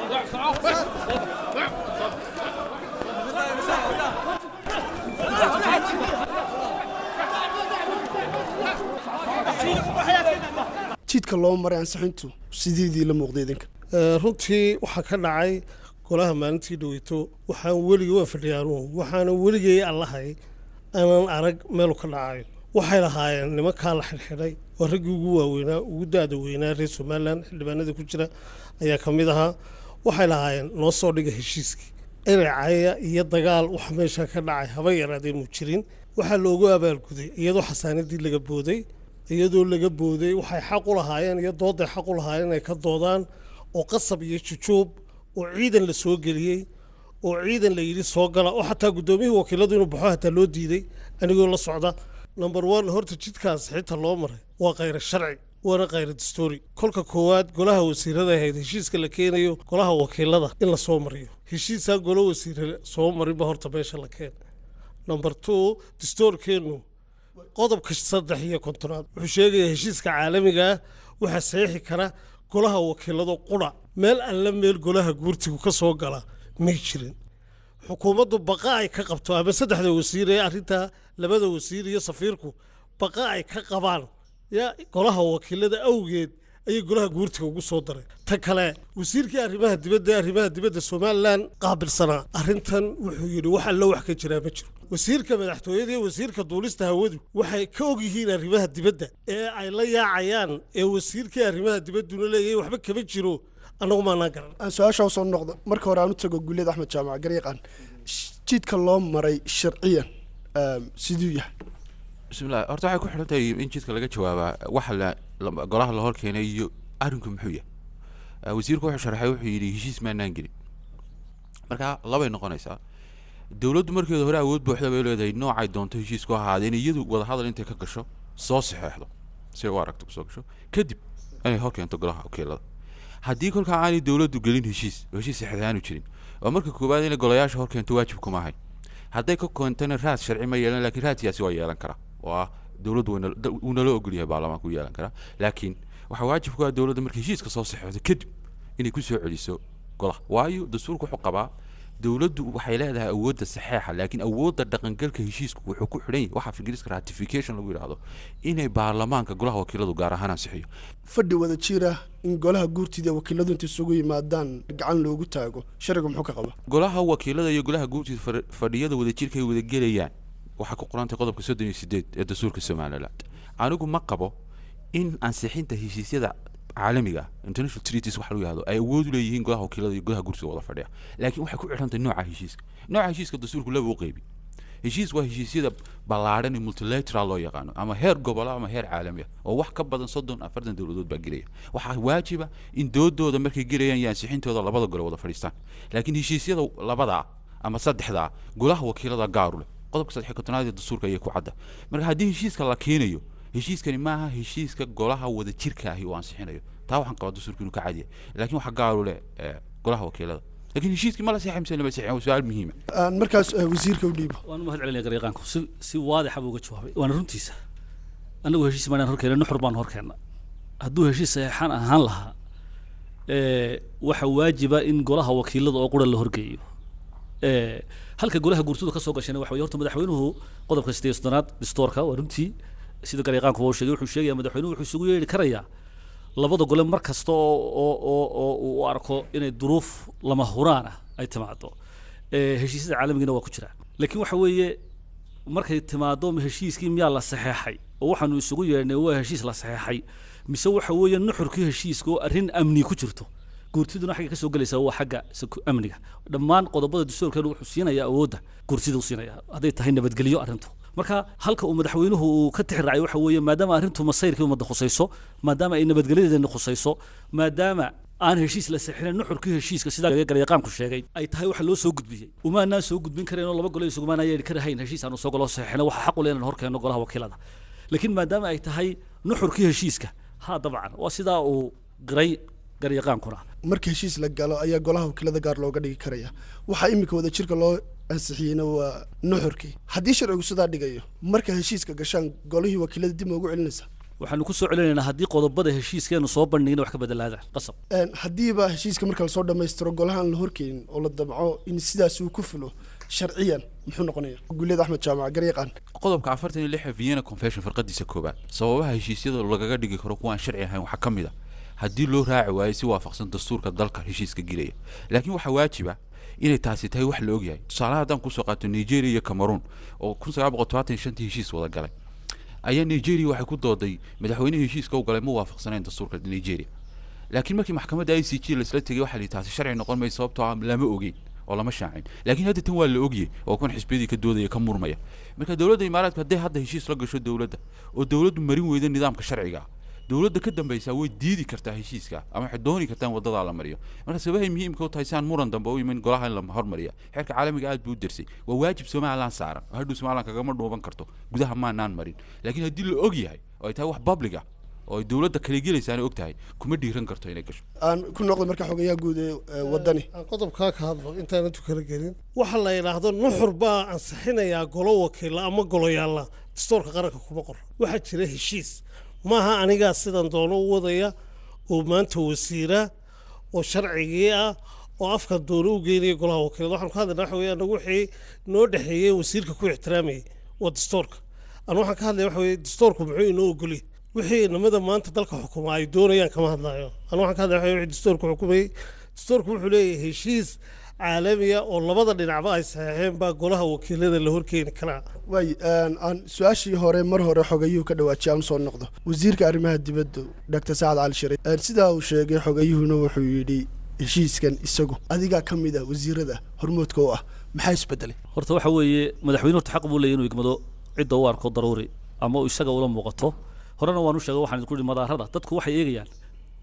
jidka loo maray ansixintu sideedii la muuqday idinka runtii waxaa ka dhacay golaha maalintii dhaweyto waxaan weligay waa fadhiyaanuhu waxaanan weligay allahay aanan arag meelu ka dhacayo waxay lahaayeen nimankaa la xidhxidhay oo raggii ugu waaweynaa ugu da-da weynaa reer somalilan xildhibaanada ku jira ayaa ka mid ahaa waxay lahaayeen noo soo dhiga heshiiskii eracaya iyo dagaal wax meesha ka dhacay haba yaraadee mu jirin waxaa loogu abaalguday iyadoo xasaanadii laga booday iyadoo laga booday waxay xaq u lahaayeen iyo dooday xaq u lahaayeen inay ka doodaan oo qasab iyo jujuub oo ciidan la soo geliyey oo ciidan la yidhi soo gala oo xataa guddoomiyihii wakiiladu inuu baxo hataa loo diiday anigoo la socda number one horta jidkaas xitaa loo maray waa khayra sharci waana khayra dastoori kolka koowaad golaha wasiirada ahayd heshiiska la keenayo golaha wakiilada in la soo mariyo heshiisaan golo wasiire soo marinba horta meesha la keen number two dastoorkeennu qodobka saddex iyo kontonaad wuxuu sheegayaa heshiiska caalamiga ah waxaa saxiixi kara golaha wakiilado qudha meel alle meel golaha guurtigu ka soo gala may jirin xukuumaddu baqa ay ka qabto ama saddexda wasiir ee arrintaa labada wasiir iyo safiirku baqa ay ka qabaan ya golaha wakiilada awgeed ayay golaha guurtiga ugu soo dareen ta kale wasiirkii arrimaha dibadda arrimaha dibadda somalilan qaabilsanaa arrintan wuxuu yidhi wax allo wax ka jiraa ma jiro wasiirka madaxtooyada iyo wasiirka duulista hawadu waxay ka og yihiin arrimaha dibadda ee ay la yaacayaan ee wasiirkii arrimaha dibadduna leeyahay waxba kama jiro annagu maanaan garan aan su-aasha usoo noqdo marka hore aan u tago guuleed axmed jaamac garyaqaan jidka loo maray sharciyan siduu yahay bismillahi horta waxay ku xidhan tahay in jidka laga jawaabaa waxa la golaha la hor keenay iyo arrinku muxuu yahay wasiirku wuxuu sharaxay wuxuu yidhi heshiis maanaan gelin marka labay noqonaysaa dowladdu markeeda hore awood buuxda bay leedahay noocay doonto heshiisku ahaadeen iyadu wadahadal intay ka gasho soo saxeexdo si ay u aragto kusoo gasho kadib inay hor keento golaha wakiilada haddii kolkaa aanay dowladdu gelin heshiis oo heshiis saxeexaanu jirin waa marka koowaad inay golayaasha hor keento waajib kuma ahay hadday ka keentana raad sharci ma yeelan laakiin raadkiyaasi waa yeelan karaa oo ah dowladdu wuu nala ogol yahay baarlamaanku yeelan karaa laakiin waxaa waajib ku ah dowladda markay heshiiska soo saxeexdo kadib inay ku soo celiso golaha waayo dastuurku wuxuu qabaa dowladdu waxay leedahay awoodda saxeexa laakiin awoodda dhaqangalka heshiisku wuxuu ku xidhan yahay waxaa ingiriiska ratification lagu yidhaahdo inay baarlamaanka golaha wakiiladu gaar ahaan ansixiyo fadhi wada jir ah in golaha guurtida wakiiladu inta isugu yimaadaan gacan loogu taago sharcigu muxuu ka qaba golaha wakiilada iyo golaha guurtida fadhiyada wadajirka ay wada gelayaan waxaa ku qorantay qodobka soddon iyo sideed ee dastuurka somaliland anigu ma qabo in ansixinta heshiisyada caalamiga international treaties waxa lagu yahdo ay awood u leeyihiin golaha wakiilada iyo golaha gursiga wada fadhiya laakiin waxay ku xidhantahay nooca heshiiska nooca heshiiska dastuurku laba u qeybi heshiis waa heshiisyada ballaadhan ee multilateral loo yaqaano ama heer gobolo ama heer caalami ah oo wax ka badan soddon afartan dowladood baa gelaya waxaa waajiba in doodooda markay gelayaan iyo ansixintooda labada gole wada fadhiistaan laakiin heshiisyada labadaa ama saddexdaa golaha wakiilada gaaru leh qodobka saddex kontonaad ee dastuurka ayay ku cadda marka haddii heshiiska la keenayo heshiiskani maaha heshiiska golaha wada jirka ahi uu ansixinayo taa waxaan qabaa dastuurka inuu ka cadiya laakiin waxaa gaaru leh golaha wakiilada laakiin heshiiskii ma la saxay mise lama saxin waa su-aal muhiima aan markaas wasiirka u dhiibo waan u mahad celinaya garyaqaanku si si waadixa buu uga jawaabay waana runtiisa annagu heshiis maanaan horkeena nuxur baan horkeena hadduu heshiis saxeexaan ahaan lahaa waxa waajiba in golaha wakiilada oo qura la horgeeyo halka golaha guurtadu ka soo gashayna waxa weye horta madaxweynuhu qodobka sideed soddonaad distoorka waa runtii sida garyaqaanku waa sheegay wuxuu sheegaya madaxweynuhu wuxuu isugu yeedhi karayaa labada gole mar kasta oo oo oo oo uu arko inay duruuf lama huraan ah ay timaado heshiisyada caalamigiina waa ku jiraan laakiin waxa weeye markay timaado heshiiskii miyaa la saxeexay oo waxaanu isugu yeedhnay waa heshiis la saxeexay mise waxa weeye nuxurkii heshiiska oo arrin amni ku jirto guurtiduna xagga ka soo gelaysaa waa xagga amniga dhammaan qodobada dastuurkeenu wuxuu siinayaa awoodda guurtida u siinaya hadday tahay nabadgelyo arrintu marka halka uu madaxweynuhu uu ka tixraacay waxa weeye maadaama arrintu masayrkii ummadda khusayso maadaama ay nabadgelyadeena khusayso maadaama aan heshiis la saxinin nuxurkii heshiiska sidaa garyaqaanku sheegay ay tahay waxa loo soo gudbiyey umaanaan soo gudbin karayn oo laba gole isugumaanaan yeedhi karahayn heshiis aanu soo golo saxino waxa xaq u leh inaan hor keenno golaha wakiilada laakiin maadaama ay tahay nuxurkii heshiiska ha dabcan waa sidaa uu qiray garyaqaankuna marka heshiis la galo ayaa golaha wakiilada gaar looga dhigi karaya waxaa iminka wada jirka loo ansixiyeyna waa nuxurkii haddii sharcigu sidaa dhigayo marka heshiiska gashaan golihii wakiilada dib ma ugu celinaysa waxaanu ku soo celinaynaa haddii qodobada heshiiskeenu soo bandhigin wax ka bedelaadaan qasab haddiiba heshiiska marka lasoo dhammaystiro golahaan la horkeenin oo la damco in sidaas uu ku fulo sharciyan muxuu noqonaya guuleed axmed jaamac garyaqaan qodobka afartan iyo lixa vienna confession farqadiisa koobaad sababaha heshiisyada lagaga dhigi karo kuwaan sharci ahayn waxaa ka mid a haddii loo raaci waayo si waafaqsan dastuurka dalka heshiiska gelaya laakiin waxaa waajiba inay taasi tahay wax la ogyahay tusaalaha haddaan kusoo qaato nigeria iyo cameroon oo kun sagaal boqol todobaatan iyo shantii heshiis wada galay ayaa nigeria waxay ku dooday madaxweynihii heshiiska u galay ma waafaqsanayn dastuurka nigeria laakiin markii maxkamadda i c g laisla tegay waxaa la taasi sharci noqon maysa sababtoo ah lama ogeyn oo lama shaacin laakiin hadda tan waa la ogyay oo kun xisbiyadii ka doodaya ka murmaya marka dowladda imaaraadka hadday hadda heshiis la gasho dowladda oo dowladdu marin weyda nidaamka sharciga dowladda ka dambaysaa way diidi kartaa heshiiska ama waxay dooni kartaa in wadadaa la mariyo marka sabahay muhiimka u tahay si aan muran dambe u iman golaha in la hormariya xeerka caalamiga aad buu u dersay waa waajib somaliland saaran oo hadhow somaliland kagama dhuuban karto gudaha maanaan marin laakiin haddii la og yahay oo ay tahay wax public ah oo ay dowladda kala gelaysaana og tahay kuma dhiiran karto inay gasho aan ku noqdo marka xogayaha guud ee wadani aan qodobkaa ka hadlo intaana tukala gelin waxa la yidhaahdo nuxur baa ansixinayaa golo wakiila ama goloyaalla dastuurka qaranka kuma qor waxaa jira heshiis maaha anigaa sidan doono u wadaya oo maanta wasiira oo sharcigii ah oo afka doono u geynaya golaha wakiilada waxaan ku hadlayna waxa weeye anagu wixii noo dhexeeyey wasiirka ku ixtiraamayay waa dastuurka anu waxaan ka hadlaya waxa weeye dastuurku muxuu inoo ogoliyay wixii inamada maanta dalka xukuma ay doonayaan kama hadlayo anu waxaan ka hadlaya waxa wixii dastuurku xukumayay dastuurku wuxuu leeyahay heshiis caalamiya oo labada dhinacba ay saxeexeen baa golaha wakiilada la horkeeni karaa waay aan su-aashii hore mar hore xogayuhu ka dhawaajiyay aan soo noqdo wasiirka arrimaha dibadda dr sacad cali shariif sidaa uu sheegay xogayuhuna wuxuu yidhi heshiiskan isagu adigaa ka mid ah wasiirada hormoodka u ah maxaa isbedelay horta waxa weeye madaxweyne horta xaq buu leeyahy inuu igmado cidda u arko daruuri ama uu isaga ula muuqato horena waan u sheegay waxaan idinku ihi madaarada dadku waxay eegayaan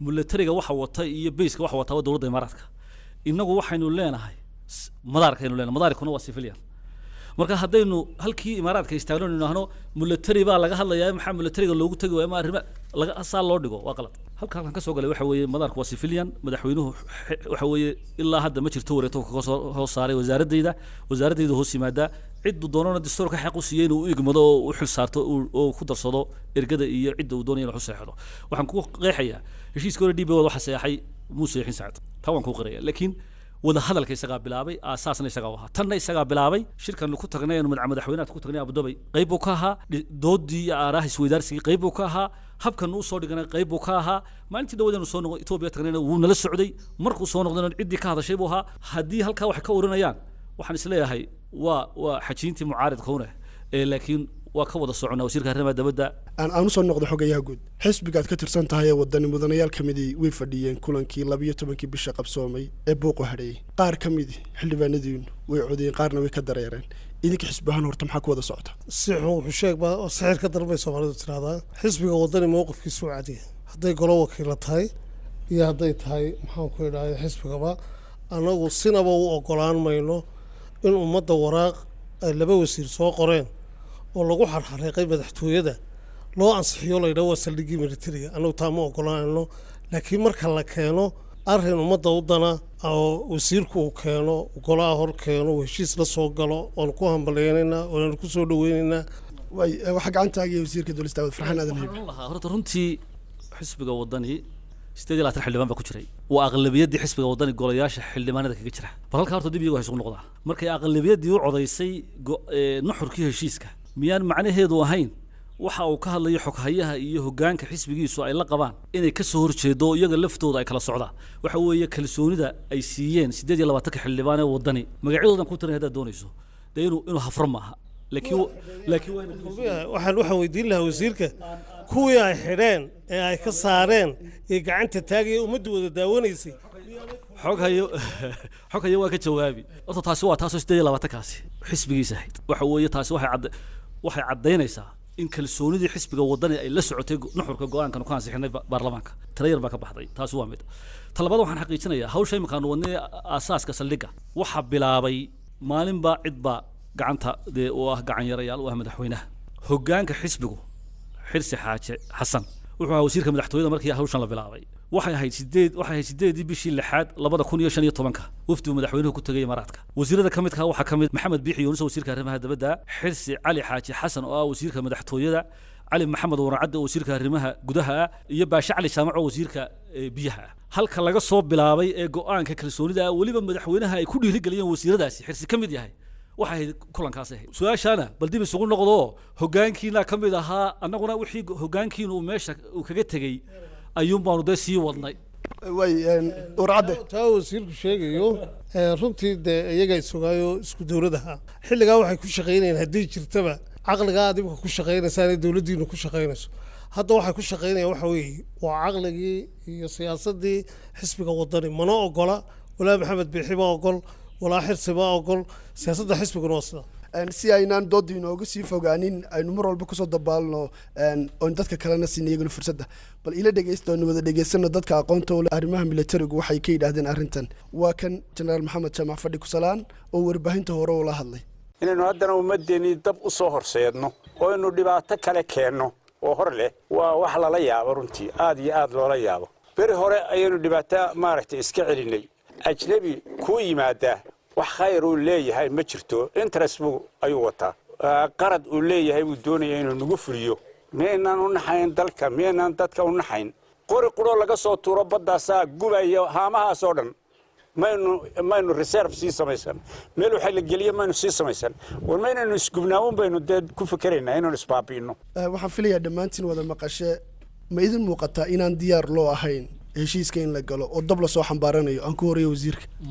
milatariga waxa wata iyo bayska waxa wata waa dowladda imaaraadka innagu waxaynu leenahay s- madaarkaynu leenahay madaarkuna waa civilian marka haddaynu halkii imaaraadka istaagno inu idhaahno milatari baa laga hadlayaa maxaa milatariga loogu tegi waaya ma arrima laga saa loo dhigo waa qalad halka halkan ka soo galay waxa weeye madaarku waa civilian madaxweynuhu xe- waxa weeye ilaa hadda ma jirto wareeto kaga soo hoos saaray wasaaradayda wasaaradayda hoos yimaadaa ciddu doonana dastuurka xaq u siiyey inuu u igmado oo u xil saarto uu- oo ku darsado ergada iyo cidda uu doonaya inuu xuseexdo waxaan ku qeexayaa heshiiska hore dhiibay waxa seexay muuse yaxin sacad taa waan ku qiraya laakiin wada hadalka isagaa bilaabay aasaasna isagaa u ahaa tanna isagaa bilaabay shirkan ku tagnay aanu madax madaxweynaha ku tagnay abudabay qayb buu ka ahaa dhi- doodii iyo aaraha isweydaarsigii qayb buu ka ahaa habkan uu soo dhiganay qayb buu ka ahaa maalintii dhawadeenu soo noqo etoobiya tagnayna wuu nala socday markuu soo noqdayna ciddii ka hadashay buu ahaa haddii halkaa wax ka oranayaan waxaan isleeyahay waa waa xajiintii mucaaridka une ee laakiin waa ka wada soconaa wasiirka arrimaha dabadda aan aan usoo noqdo xogayaha guud xisbigaad ka tirsan tahay ee wadani mudanayaal ka midii way fadhiyeen kulankii labiyo tobankii bisha qabsoomay ee buuqu hadheeyey qaar ka midi xildhibaanadiinu way codeen qaarna way ka dareereen idinka xisbi ahaan horta maxaa ku wada socota si xun wuxuu sheeg baa oo sixir ka darbay soomaalidu tiraahdaa xisbiga wadani mowqifkiisu waa cadiya hadday golo wakiila tahay iyo hadday tahay maxaan ku idhahday xisbigaba annagu sinaba u ogolaan mayno in ummadda waraaq ay laba wasiir soo qoreen oo lagu xarxareeqay madaxtooyada loo ansixiyo laydhaho waa saldhiggii militariga annagu taa ma ogolaanayno laakiin marka la keeno arrin ummadda u dana oo wasiirku uu keeno golaha hor keeno uu heshiis la soo galo oonu ku hambaleynaynaa oonanu ku soo dhaweynaynaa way eh, waxaa gacantaagiya wasiirka dowlista daawud farxaan aadan haybe lahaa horta runtii xisbiga wadani sideed iyo labaatan xildhibaan baa ku jiray waa aqlabiyaddii xisbiga wadani golayaasha xildhibaanada kaga jira bal halkaa horta dib iyagu ha isugu noqdaa markay aqlabiyaddii u codaysay go- ee, nuxurkii heshiiska miyaan macnaheedu ahayn waxa uu ka hadlayo xoghayaha iyo hogaanka xisbigiisu ay la qabaan inay ka soo horjeedo oo iyaga laftooda ay kala socdaan waxa weeye kalsoonida ay siiyeen sideed iyo labaatanka xildhibaan ee wadani magacyadoodan ku tirin haddaad doonayso dee inuu inuu hafro maaha laakiin laakiin waa inuu waxaan waxaan weydiin lahaa wasiirka kuwii ay xidheen ee ay ka saareen ee gacanta taagaya ummaddu wada daawanaysay xog hayo xog hayo waa ka jawaabi horta taasi waa taasoo sideed iyo labaatankaasi xisbigiisa ahayd waxa weeye taasi waxay cadda waxay caddaynaysaa in kalsoonidii xisbiga wadani ay la socotay go- nuxurka go-aankan ku ansixinay ba- baarlamaanka tala yar baa ka baxday taasi waa mid ta labaad waxaan xaqiijinayaa hawsha iminkaanu wadnay aasaaska saldhigga waxaa bilaabay maalinbaa cidbaa gacanta dee u ah gacan yarayaal u ah madaxweynaha hogaanka xisbigu xirsi xaaje xasan wuxuu ahaa wasiirka madaxtooyada markii hawshan la bilaabay waxay ahayd sideed waxay ahayd sideedii bishii lixaad labada kun iyo shan iyo tobanka wafdigu madaxweynuhu ku tegay imaaraadka wasiirada ka midka waxaa ka mid maxamed biixi yuunus wasiirka arrimaha dabadda xirsi cali xaaji xasan oo ah wasiirka madaxtooyada cali maxamed waracadde oo wasiirka arrimaha gudaha ah iyo baashe cali jaamac oo wasiirka eh, biyaha ah halka laga soo bilaabay ee go-aanka kalsoonida ah weliba madaxweynaha ay ku dhiirigeliyeen wasiiradaasi xirsi ka mid yahay waxay ahayd kulankaas ahayd su-aashaana bal dib isugu noqdo hogaankiina ka mid ahaa annaguna wixii hogaankiina uu meesha uu kaga tegey ayuun baanu dee sii wadnay way warcadde taa wasiirku sheegayo ee, runtii dee iyaga isogaayo isku dowladaha xilligaa waxay ku shaqaynayeen haddii jirtaba caqligaa aad imika ku shaqaynaysaan ee dowladdiinu ku shaqaynayso hadda waxay ku shaqaynayaan waxa weeye waa caqligii iyo siyaasaddii xisbiga wadani mana ogola walaa maxamed biixi ma ogol walaa xirsi ma ogol siyaasadda xisbiguna waa sida Een, si aynaan doodda inooga sii fogaanin aynu mar walba kusoo dabaalno een, oon dadka kalena siin iyaguna fursadda bal ila dhegeysta oonu wada dhegeysano dadka aqoonta u leh arrimaha militarigu waxay ka yidhaahdeen arrintan waa kan jenaraal maxamed jaamac fadhi kusalaan oo warbaahinta hore ula hadlay inaynu haddana ummaddeennii dab u soo horseedno oo aynu dhibaato kale keenno oo hor leh waa wax lala yaabo runtii aad iyo aad loola yaabo beri hore ayaynu dhibaato maaragtay iska celinnay ajnebi kuu yimaadaa wax khayr uu leeyahay ma jirto interest buu ayuu wataa Ah, qarad uu leeyahay buu doonaya inuu nagu fuliyo miyaynaan u naxayn dalka miyaynaan dadka u naxayn qori quroo laga soo tuuro baddaasaa gubaya haamahaasoo dhan maynu maynu reserve sii samaysan meel waxa la geliye maynu sii samaysan war maynaynu isgubnaamun baynu dee ku fikeraynaa inaynu isbaabi'ino Eh, waxaan filayaa dhammaantiin wada maqashe ma idin muuqataa inaan diyaar loo ahayn heshiiska in la galo oo dab lasoo xambaaranayo aan ku horeeyo wasiirka maya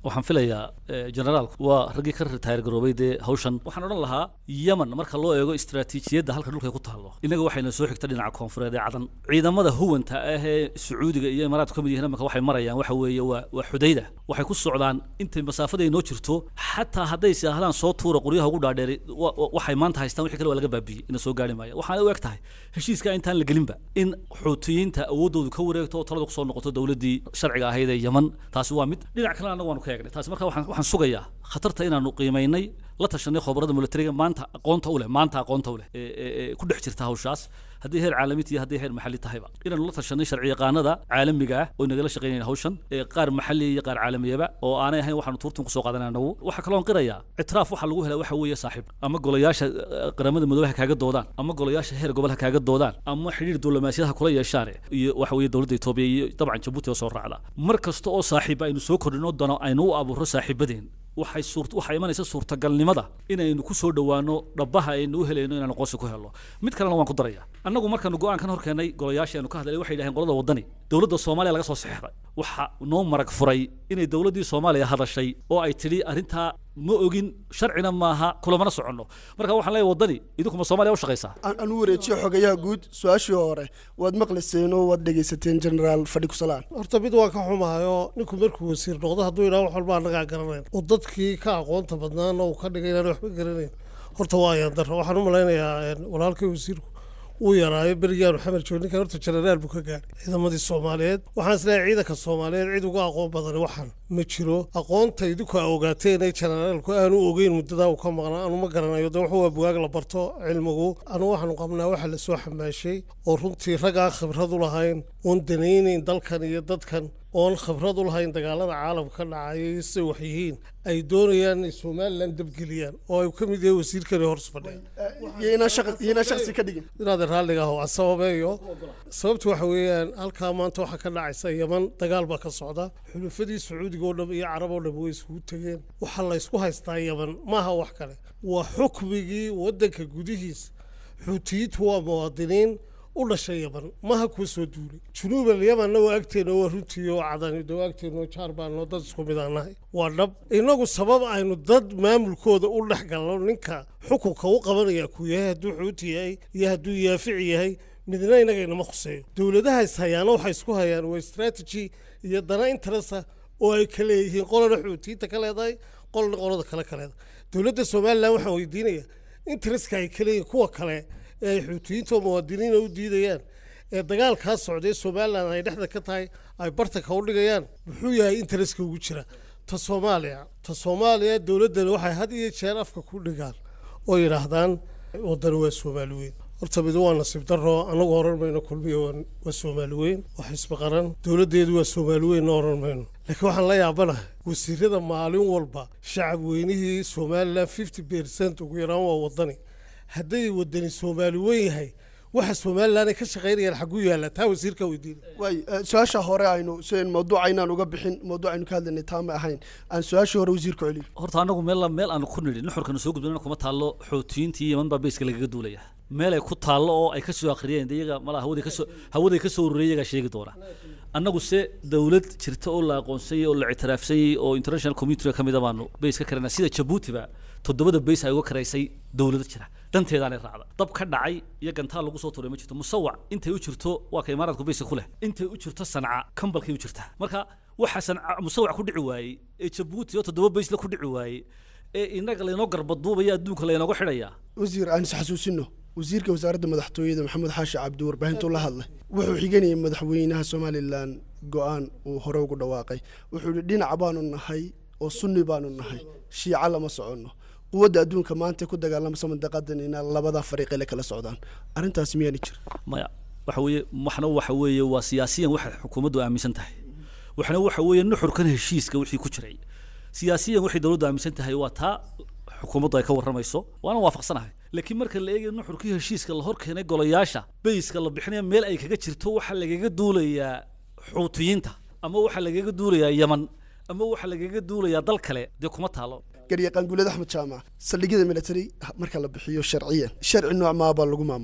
waxaan filayaa generaalku waa raggii ka ritaayar garoobay dee hawshan waxaan odhan lahaa yemen marka loo eego istaraatiijiyadda halka dhulka ay ku taallo innaga waxayna soo xigta dhinaca koonfureed ee cadan ciidamada huwanta ah ee sacuudiga iyo imaaraadku ka mid yihiin imanka waxay marayaan waxa weeye waa waa xudayda waxay ku socdaan intay masaafada ay noo jirto xataa hadday saahdaan soo tuura qoryaha ugu dhaadheeri waxay maanta haystaan wixii kale waa laga baabiyey ina soo gaari maaya waxaana u eg tahay heshiiska intaan la gelinba in xuutiyiinta awooddoodu ka wareegto oo taladu kusoo noqoto dowladdii sharciga ahayd ee yemen taasi waa mid dhinac kalena annagu waanu ka eegnay taasi marka waxaan waxaan sugayaa khatarta inaanu qiimaynay la tashanay khobarada militariga maanta aqoonta u leh maanta aqoonta u leh ee ku dhex jirta hawshaas haddii heer caalami iyo haddii heer maxalli tahayba inaanu la tashanay sharci yaqaanada caalamiga ah oo nagala shaqaynayna hawshan ee qaar maxalli iyo qaar caalamiyaba oo aanay ahayn waxaanu tuurtan kusoo qaadanay anagu waxaa kaloon qirayaa ictiraaf waxa lagu helaa waxa weeye saaxiib ama golayaasha qaramada midoobe ha kaaga doodaan ama golayaasha heer gobol ha kaaga doodaan ama xidhiir diblomaasiyad ha kula yeeshaan iyo waxa weeye dowladda etoobiya iyo dabcan jabuuti oo soo raacda mar kasta oo saaxiib aynu soo kordhino dano aynu u abuurro saaxiibadeen waxay suur waxaa imanaysa suurtagalnimada inaynu ku soo dhowaano dhabbaha aynu u helayno inaanu qoonsi ku helno mid kalena waan ku daraya annagu markaanu go-aankan hor keennay golayaashii aanu ka hadlay waxay yidhaheen qolada waddani dowladda soomaaliya laga soo saxeexday waxa noo marag furay inay dowladdii soomaaliya hadashay oo ay tidhi arrintaa ma ogin sharcina maaha kulamana soconno marka waxaan leeyahay waddani idinkuma soomaaliya u shaqaysaa aan u wareejiyo xogayaha guud su-aashii hore waad maqlayseen oo waad dhegaysateen generaal fadhi kusalaan horta mid waan ka xumahayo ninku markuu wasiir noqdo hadduu yidhaha wax walba annagaa garanayn oo dadkii ka aqoonta badnaana uu ka dhigay inaan waxba garanayn horta waa ayaan darro waxaan u malaynayaa walaalkay wasiirku uu yaraayo berigaanu xamar joog ninkan horta jenaraal buu ka gaadhay ciidamadii soomaaliyeed waxaan isleeyahay ciidanka soomaaliyeed cid uga aqoon badan waxaan ma jiro aqoonta idinku a ogaateen ee jenaraalku aanu ogeyn muddadaa uu ka maqnaa anu ma garanayo de wuxuu waa bugaag la barto cilmigu anu waxaanu qabnaa waxa lasoo xamaashay oo runtii rag aan khibrad u lahayn oon danaynayn dalkan iyo dadkan oon khibrad u lahayn dagaalada caalamka ka dhacaya siday wax yihiin ay doonayaan inay somalilan dabgeliyaan oo ay ka mid yahay wasiirkani hors fadhiya shaqsi ka dhigin inaad raalliga aho sababeeyo sababtu waxa weeyaan halkaa maanta waxaa ka dhacaysa yaman dagaal baa ka socda xulufadii sacuudiga oo dham iyo carab oo dham way isugu tegeen waxaa la ysku haystaa yaman maaha wax kale waa xukmigii waddanka gudihiisa xuutiyiintu waa muwaadiniin u dhashay yaman maha kuwa soo duulay junuubal yamanna waa agteena waa runtii oo cadan waa agteena oo jaar baanoo dad isku mid aan nahay waa dhab innagu sabab aynu dad maamulkooda u dhex galno ninka xukunka u qabanaya ku yahay hadduu xuuti yahay iyo hadduu yaafici yahay midna innaga inama khuseeyo dowladaha is hayaana waxay isku hayaan waa strategy iyo dana interesa oo ay ka leeyihiin qolana xuutiyiinta ka leedahay qolana qolada kale ka leedahay dowladda somalilan waxaan weydiinayaa intereska ay ka leeyihiin kuwa kale ee ay xuutiyiinta oo muwaadiniina u diidayaan ee dagaalkaa socday somalilan ay dhexda ka tahay ay bartanka u dhigayaan muxuu yahay intereska ugu jira ta soomaaliya ta soomaaliya dowladdani waxay had iyo jeer afka ku dhigaan oo yidhaahdaan waddani waa soomaali weyn horta mid waa nasiib darro annagu oran mayno kulmiya waa soomaali weyn waa xisbi qaran dowladdeedu waa soomaali weynna oran mayno laakiin waxaan la yaabanahay wasiirada maalin walba shacab weynihii somalilan fifty percent ugu yaraan waa waddani hadday wadani soomaali weyn yahay waxa somalilan ay ka shaqaynayaan xagguu yaalla taa wasiirka weydiina waay su-aasha hore aynu sen mawduuca inaan uga bixin mawduuc aynu ka hadlaynay taa ma ahayn aan su-aashii hore wasiirku celiyo horta anagu meel meel aanu ku nidhi nuxurkana soo gudbinana kuma taallo xootiyiintii yeman baa beyska lagaga duulaya meel ay ku taallo oo ay ka soo akhriyeen de iyaga mala hawaday kasoo hawaday ka soo ururiyay iyagaa sheegi doona annagu se dowlad jirta oo la aqoonsanyay oo la ictiraafsanyay oo international community ka mid a baanu beys ka karana sida jabuutiba toddobada beys ay uga karaysay dowlado jira dhanteedaanay raacda dab ka dhacay iyo gantaal lagu soo tuuray ma jirto musawac intay u jirto waa ka imaaraadku beyska ku leh intay u jirto sanca kambalkay u jirtaa marka waxa sanca musawac ku dhici waayey ee jabuuti oo toddoba beysla ku dhici waayey ee inaga laynoo garbaduubaya adduunka laynooga xidhaya wasiir aan is xasuusino wasiirka wasaaradda madaxtooyada maxamed xaashi cabdi warbaahintuu la hadlay wuxuu xiganayay madaxweynaha somalilan go-aan uu hore ugu dhawaaqay wuxuu yihi dhinac baanu nahay oo sunni baanu nahay shiica lama soconno quwadda adduunka maanta ku dagaalamasa mandaqadan inaa labada fariiqe la kala socdaan arrintaas miyaani jira maya waxa weeye waxna waxa weeye waa siyaasiyan waxay xukuumaddu aaminsan tahay waxna waxa weeye nuxurkan heshiiska wixii ku jiray siyaasiyan waxay dowladdu aaminsan tahay waa taa xukuumaddu ay ka warramayso waana waafaqsanahay laakiin marka la eegayo nuxurkii heshiiska la hor keenay golayaasha beyska la bixinaya meel ay kaga jirto waxaa lagaga duulayaa xuutiyiinta ama waxaa lagaga duulayaa yaman ama waxaa lagaga duulayaa dal kale dee kuma taalo garyaqaan guuled axmed jaamac saldhigyada military marka la bixiyo sharciyan sharci nooc maabaa lagu maamulaa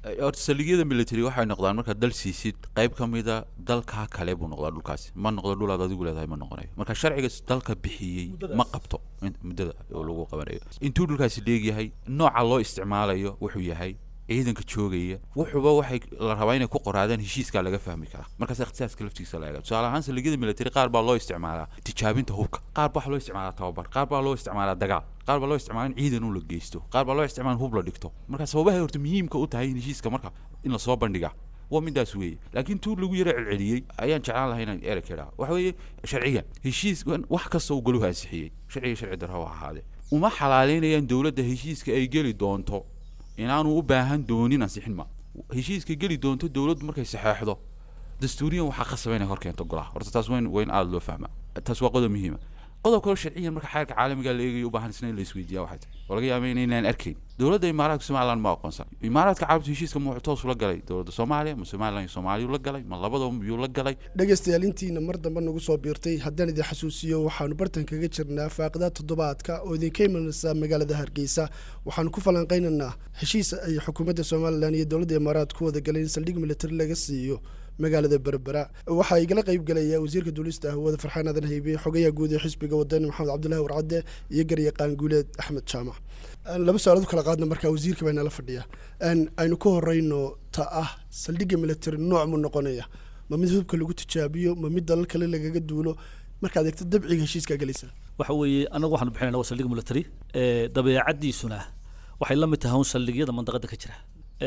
horta saldhigyada military waxay noqdaan markaad dal siisid qayb ka mida dalkaa kale buu noqdaa dhulkaasi ma noqdo dhul aad adigu leedahay ma noqonayo marka sharciga dalka bixiyey ma qabto in- muddada oo lagu qabanayo intuu dhulkaasi dheegyahay nooca loo isticmaalayo wuxuu yahay ciidanka joogaya wuxuuba waxay la rabaa inay ku qoraadaan heshiiskaa laga fahmi karaa markaas ikhtisaaska laftiisa la eega tusaale ahaan saldhigyada military qaar baa loo isticmaalaa tijaabinta hubka qaar baa waxaa loo isticmaalaa tababar qaar baa loo isticmaalaa dagaal qaar baa loo isticmaalaa in ciidan u la geysto qaar baa loo isticmaalaa in hub la dhigto marka sababahay horta muhiimka u tahay in heshiiska marka in lasoo bandhiga waa midaas weeye laakiin tuu lagu yara celceliyey ayaan jeclaan lahay inaan ereg idhaa waxa weeye sharciga heshiis wax kasta uu galuhu ansixiyey sharciga sharci darro ha ahaadee uma xalaaleynayaan dowladda heshiiska ay geli doonto inaanu u baahan doonin ansixin ma heshiiska geli doonto dowladdu markay saxeexdo dastuuriyan waxaa qasaba inay hor keento golaha horta taas wayn wayn aada loo fahmaa taas waa qodob muhiima qodob kaloo sharciyan marka xeerka caalamiga la eegayo u baahan isna in la isweydiiya waxay tahay oo laga yaaba inaynaan arkayn dowladda imaaraadka somaliland ma aqoonsan imaaraadka carabta heshiiska ma wuxuu toos ula galay dowladda soomaaliya ma somaliland iyo soomaaliya la galay ma labadaba miyuu la galay dhegaystayaal intiina mar dambe nagu soo biirtay haddaan idin xasuusiyo waxaanu bartan kaga jirnaa faaqidaad toddobaadka oo idinka imanaysa magaalada hargeysa waxaanu ku falanqaynaynaa heshiis ay xukuumadda somalilan iyo dowladda imaaraad ku wada galeen in saldhig militari laga siiyo magaalada berbera waxaa igala qayb galaya wasiirka duulista hawada farxaan aadan haybe xogayaha guud ee xisbiga wadani maxamed cabdulahi warcadde iyo garyaqaan guuleed axmed jaamac Aan laba su-aalood kala qaadna markaa wasiirka baa nala fadhiya Aan aynu ka horeyno ta ah saldhigga military nooc mu noqonaya ma mid hubka lagu tijaabiyo ma mid dalal kale lagaga duulo markaad eegto dabciga heshiiska galaysa waxa weeye annagu waxaanu bixinayna waa saldhig military ee dabeecaddiisuna waxay la mid tahay un saldhigyada mandaqada ka jira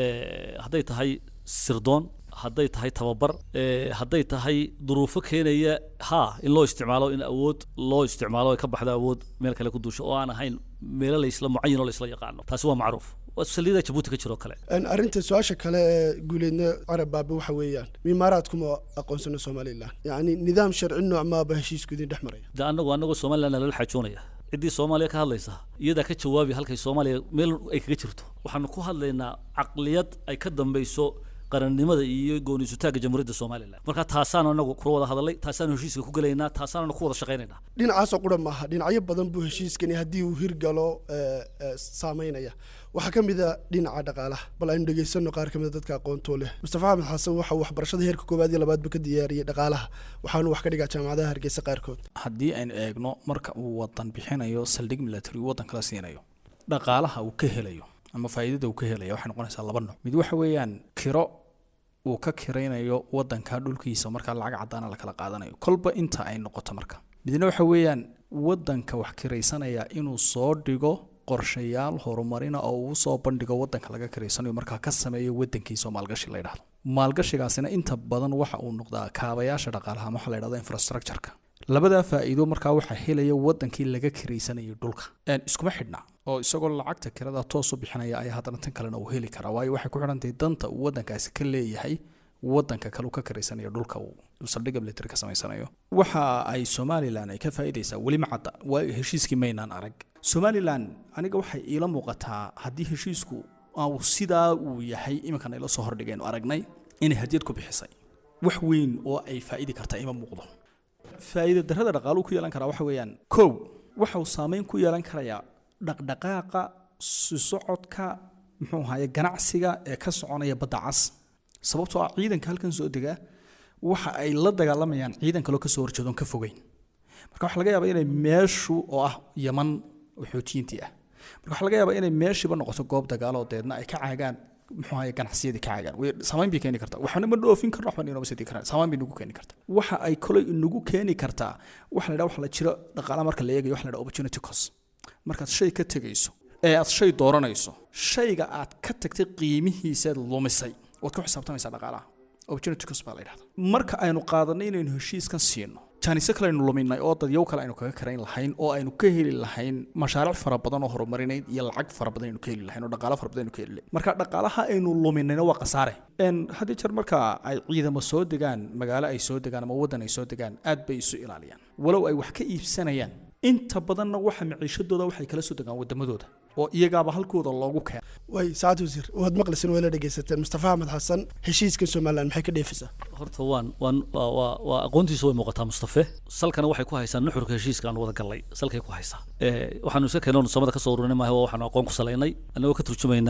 ee hadday tahay sirdoon hadday tahay tababar ee hadday tahay duruufo keenaya ha in loo isticmaalo in awood loo isticmaalo ay ka baxdo awood meel kale ku duusho oo aan ahayn meelo laysla mucayin oo laysla yaqaano taasi waa macruuf waa saldhigyada jabuuti ka jiro kale Aan arrinta su-aasha kale ee guuleedna carab baabe waxa weeyaan mimaaraadkuma aqoonsano somalilan yacni nidaam sharci nooc maaba heshiisku idin dhex maraya de annagu annagoo somaliland lala xaajoonaya ciddii soomaaliya ka hadlaysa iyadaa ka jawaabi halkay soomaaliya meel ay kaga jirto waxaanu ku hadlaynaa caqliyad ay ka dambayso qarannimada iyo gooniisutaagga jamhuuriyadda somalilan marka taasaanu anagu kula wada hadalay taasaanu heshiiska ku gelaynaa taasaanu ku wada shaqaynaynaa dhinacaasoo qura maaha dhinacyo badan buu heshiiskani haddii uu hirgalo ee, ee, saameynaya waxaa ka mid a dhinaca dhaqaalaha bal aynu dhegaysano qaar ka mid a dadka aqoontoo leh mustafa axmed xasan waxa uu waxbarashada heerka koowaad iyo labaadba ka diyaariyey dhaqaalaha waxaanu wax ka dhigaa jaamacadaha hargeysa qaarkood haddii aynu eegno marka uu wadan bixinayo saldhig military uu wadan kala siinayo dhaqaalaha uu ka helayo ama faa'iidada uu ka helayo waxay noqonaysaa laba nooc mid waxa weeyaan kiro uu ka kiraynayo wadanka dhulkiisa markaa lacag caddaana la kala qaadanayo kolba inta ay noqoto marka midna waxa weeyaan wadanka wax kiraysanaya inuu soo dhigo qorshayaal horumarina oo uu soo bandhigo wadanka laga kiraysanayo markaa ka sameeyo wadankiisa oo maalgashi la yidhahdo maalgashigaasina inta badan waxa uu noqdaa kaabayaasha dhaqaalaha ama waxa la yidhahdo infrastructureka labadaa faa'iido markaa waxaa helaya wadankii laga kiraysanayay dhulka Een, iskuma xidhna oo isagoo lacagta kirada toos u bixinaya ayaa haddana tan kalena uu heli karaa waayo waxay ku xidhantahay danta uu wadankaasi ka leeyahay wadanka kale uu ka kiraysanayo dhulka uu uu saldhigga military ka samaysanayo waxa ay somalilan ay ka faa'iidaysaa weli ma cadda waa heshiiskii maynaan arag somalilan aniga waxay iila muuqataa haddii heshiisku uu sidaa uu yahay iminkan ayla soo hordhigeen aragnay inay hadiyad ku bixisay wax weyn oo ay faa'idi kartaa ima muuqdo faa'iida darrada dhaqaaluhu ku yeelan karaa waxa weeyaan kow waxa uu saameyn ku yeelan karayaa dhaqdhaqaaqa si socodka muxuu ahaye ganacsiga ee ka soconaya badda cas sababtoo ah ciidanka halkan soo dega waxa ay la dagaalamayaan ciidan kaloo kasoo horjeedoon ka fogeyn marka waxaa laga yaabaa inay meeshu oo ah yaman oo xootiyiintii ah marka waxaa laga yaabaa inay meeshiiba noqoto goob dagaal oo deedna ay ka caagaan muxuu ahaye ganacsiyadii ka caagaan way saameyn bay keeni kartaa waxna ma dhoofin karno waxba inooma sii karaan saameyn bay nagu keeni kartaa waxa ay kolay inagu keeni kartaa waxa la yidhaha waxa la jiro dhaqaalaha marka la eegayo waxa la yidhaha opportunity cost markaad shay ka tegayso ee aad shay dooranayso shayga aad ka tagtay qiimihiisaad lumisay waad ku xisaabtamaysaa dhaqaalaha opportunity cost baa la yidhahda marka aynu qaadanay inaynu heshiiskan siino jaaniso kale aynu luminay oo dadyow kale aynu kaga karayn lahayn oo aynu ka heli lahayn mashaariic fara badan oo horumarineyd iyo lacag fara badan aynu ka heli lahayn oo dhaqaalo fara badan aynu ka heli lahayn marka dhaqaalaha aynu luminayna waa khasaare n haddii jeer marka ay ciidamo soo degaan magaalo ay soo degaan ama waddan ay soo degaan aad bay isu ilaaliyaan walow ay wax ka iibsanayaan inta badanna waxa maciishadooda waxay kala soo degaan wadamadooda oo iyagaaba halkooda loogu keena way saacad wasiir waad maqlaysan waa la dhegaysateen mustafa axmed xasan heshiiska somalilan maxay ka dheefaysaa horta waan waan waa waa waa aqoontiisu way muuqataa mustafe salkana waxay ku haysaa nuxurka heshiiska aan wada gallay salkay ku haysaa ee waxaanu iska keenoon samada ka soo ururinay maaha waa waxaanu aqoon ku salaynay annagoo ka turjumaynaa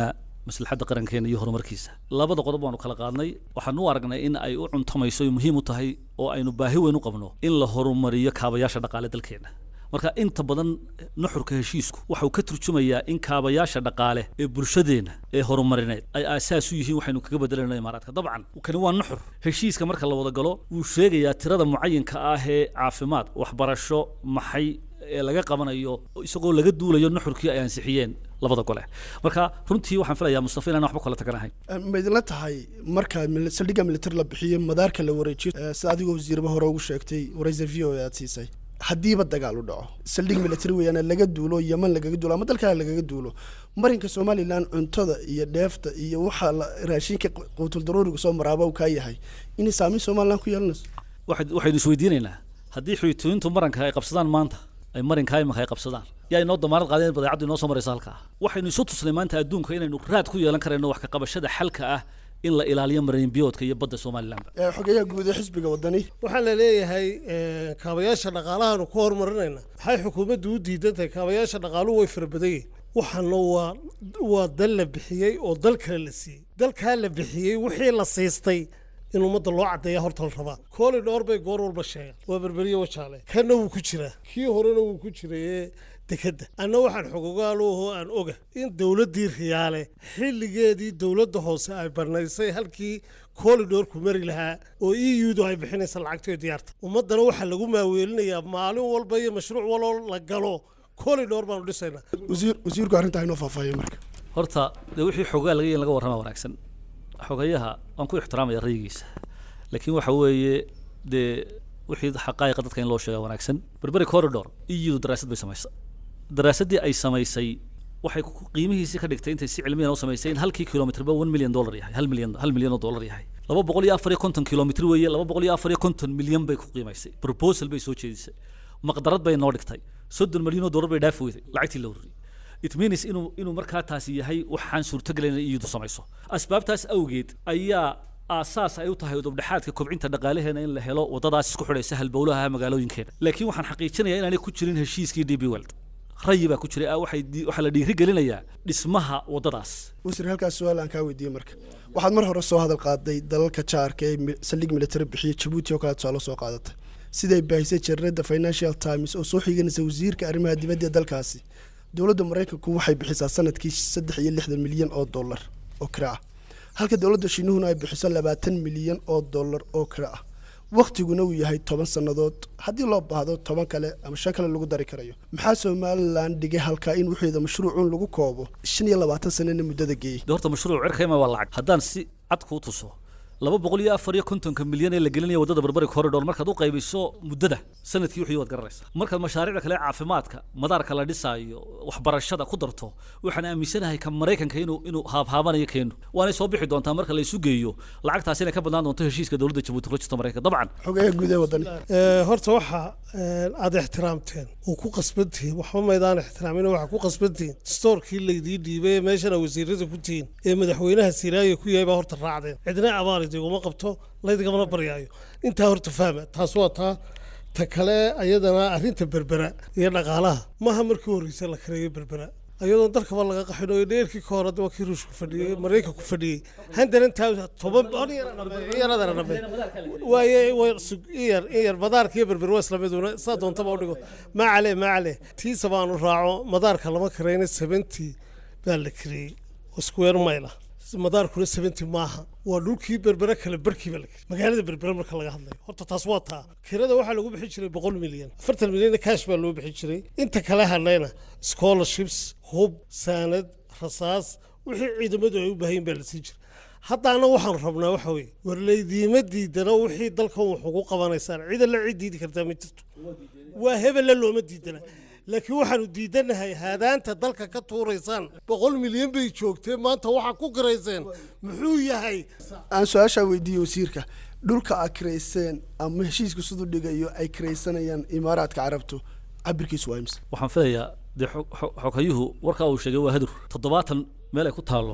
maslaxadda qarankeena iyo horumarkiisa labada qodob waanu kala qaadnay waxaan u aragnay in ay u cuntamayso ay muhiim u tahay oo aynu baahi weyn u qabno in la horumariyo kaabayaasha dhaqaale dalkeena marka inta badan nuxurka heshiisku waxau ka turjumayaa in kaabayaasha dhaqaale ee bulshadeena ee horumarineed ay aasaas u yihiin waxaynu kaga bedelayno imaaraadka dabcan kani waa nuxur heshiiska marka la wada galo wuu sheegayaa tirada mucayinka ah ee caafimaad waxbarasho maxay ee laga qabanayo isagoo laga duulayo nuxurkii ay ansixiyeen labada gole marka runtii waxaan filayaa mustafa inaan waxba kala taganahayn ma idinla tahay marka mil- saldhigga military la bixiyo madaarka la wareejiyo eh, sida adigoo wasiirba hore ugu sheegtay waraysa v o e aad siisay haddiiba dagaal u dhaco saldhig military weeyaan laga duulo yaman lagaga duulo ama dalkale lagaga duulo marinka somalilan cuntada iyo dheefta iyo waxa la- raashinka quutul daruuriga soo maraaba uu kaa yahay inay saameyn somalilan ku yeelanayso waxayd- waxaynu isweydiinaynaa haddii xuytooyintu maranka ay qabsadaan maanta ay marinka imanka ay qabsadaan yaa inoo damaanad qaadeen in badeecaddu inoo soo maraysa halkaa waxaynu isu tusnay maanta adduunka inaynu raad ku yeelan karayno wax ka qabashada xalka ah in la ilaaliyo marinbiyoodka iyo badda somalilanba Eh, xogeyaha guud ee xisbiga wadani waxaa la leeyahay eh, kaabayaasha dhaqaalahaanu ku horumarinayna maxay xukuumaddu u diidan tahay kaabayaasha dhaqaaluhu way fara badan yihin waxaana waa waa dal la bixiyey oo dal kale la siiyey dalkaa la bixiyey wixii la siistay in ummadda loo caddeeya horta la rabaa kooli dhowr bay goor walba sheegaan waa berberiye wajaale kanna wuu ku jiraa kii horena wuu ku jirayee dekedda anna waxaan xogogaaloho aan oga in dowladdii riyaale xilligeedii dowladda hoose ay barnaysay halkii koolidhoorku mari lahaa oo e u-du ay bixinaysa lacagtoo diyaarta ummaddana waxaa lagu maaweelinayaa maalin walba iyo mashruuc waloo la galo koolidhoor baanu dhisaynaa wasiir wasiirku arrintaa inoo faahfaahiyo marka horta dee wixii xogaa laga laga warrama wanaagsan xogayaha waan ku ixtiraamaya rayigiisa laakiin waxa weeye dee wixii xaqaa'iqa dadka in loo sheega wanaagsan berberi corridor iyadu daraasad bay samaysay daraasaddii ay samaysay waxay ku- qiimihiisii ka dhigtay intay si cilmiyan u samaysay in halkii kilomitrba one million dollar yahay hal milyan hal milyan oo dollar yahay laba boqol iyo afar iyo konton kilomitr weeye laba boqol iyo afar iyo konton milyan bay ku qiimaysay proposal bay soo jeedisay maqdarad bay noo dhigtay soddon milyan oo dollar bay dhaafi weyday lacagtii la ururiyey it means inuu inuu markaa taasi yahay waxaan suurtogelayn in iyadu samayso asbaabtaas awgeed ayaa aasaas ay u tahay udubdhexaadka kobcinta dhaqaalaheena in la helo wadadaas isku xidhaysa halbowlaha magaalooyinkeena laakiin waxaan xaqiijinayaa inaanay ku jirin heshiiskii d b weld rayi baa ku jiray ah waxay di- waxaa la dhiiri gelinayaa dhismaha wadadaas wasiir halkaas su-aal aan kaa weydiiyey marka waxaad mar hore soo hadal qaaday dalalka jaarka ee mi- saldhig military bixiya jabuuti oo kale tusaale soo qaadatay siday baahisay jareerada financial times oo soo xiganaysa wasiirka arrimaha dibadda ee dalkaasi dowladda maraykanku waxay bixisaa sanadkii saddex iyo lixdan milyan oo dollar oo kira ah halka dowladda shiinuhuna ay bixiso labaatan milyan oo dollar oo kira ah wakhtiguna uu yahay toban sannadood haddii loo baahdo toban kale ama shan kale lagu dari karayo maxaa somalilan dhigay halkaa in wixeeda mashruucun lagu koobo shan iyo labaatan sanana muddada geeyey de horta mashruuc cirkayma waa lacag haddaan si cad kuu tuso laba boqol iyo afar iyo kontonka milyan ee la gelinaya waddada berberi corridor markaad u qaybiso muddada sanadkii wixii waad garanaysaa markaad mashaariicda kale ee caafimaadka madaarka la dhisaayo waxbarashada ku darto waxaan aaminsanahay ka maraykanka inuu inuu haabhaabanayo keenu waanay soo bixi doontaa marka la isu geeyo lacagtaas inay ka badnaan doonto heshiiska dowladda jabuuti kula jirto maraykanka dabcan xogeeyaha guud ee wadani Eh, horta waxa eh, aad ixtiraamteen oo ku qasbantihiin waxba maydaan ixtiraamin waxaa ku qasbantihiin stoorkii laydii dhiibay ee meeshana wasiirada ku tihiin ee madaxweynaha siraayo ku yahay baa horta raacdeen cidna abaal idiguma qabto laydigamana baryaayo intaa horta fahma taas waa taa ta kale ayadana arrinta berbera iyo dhaqaalaha maaha markii horreysay la kareeyo berbera ayadoon dalkaba laga qaxin oo dheerkii ka hore waa kii ruushku fadhiyey maraykanku fadhiyey handaran taa toban yaradana dhabe waaye way sug- in yar in yar madaarka iyo berber waa isla miduna saa doontaba u dhigo maa cale maa cale tiisa baanu raaco madaarka lama karayna seventy baa la kareeyey oo square mile ah madaarkuna seventy maaha waa dhulkii berbere kale barkii baa la kariyey magaalada berbere marka laga hadlayo horta taas waa taa kirada waxaa lagu bixin jiray boqol milyan afartan milyan cash baa loo bixin jiray inta kale hadlayna scholarships hub saanad rasaas wixii ciidamadu ay u baahayin baa la siin jiray haddaana waxaan rabnaa waxa weeye war laydiima diidana wixii dalkan wax ugu qabanaysaan cid alla cid diidi kartaa ma jirto waa hebella looma diidana laakiin waxaanu diidanahay haadaanta dalka ka tuuraysaan boqol milyan bay joogtee maanta waxaa ku garayseen muxuu yahay aan su-aashaa weydiiyey wasiirka dhulka aad kirayseen ama heshiisku siduu dhigayo ay kiraysanayaan imaaraadka carabtu cabirkiisu waa imse waxaan filayaa dee xog- xog- xoghayuhu warkaa uu sheegay waa hadur toddobaatan meel ay ku taallo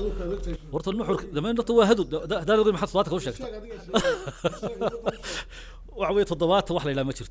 horta nuxurka damayn horta waa hadur da- da- haddaan ogeyn maxaad toddobaatan ka u sheegta waxa weeye toddobaatan wax la yidhaha ma jirto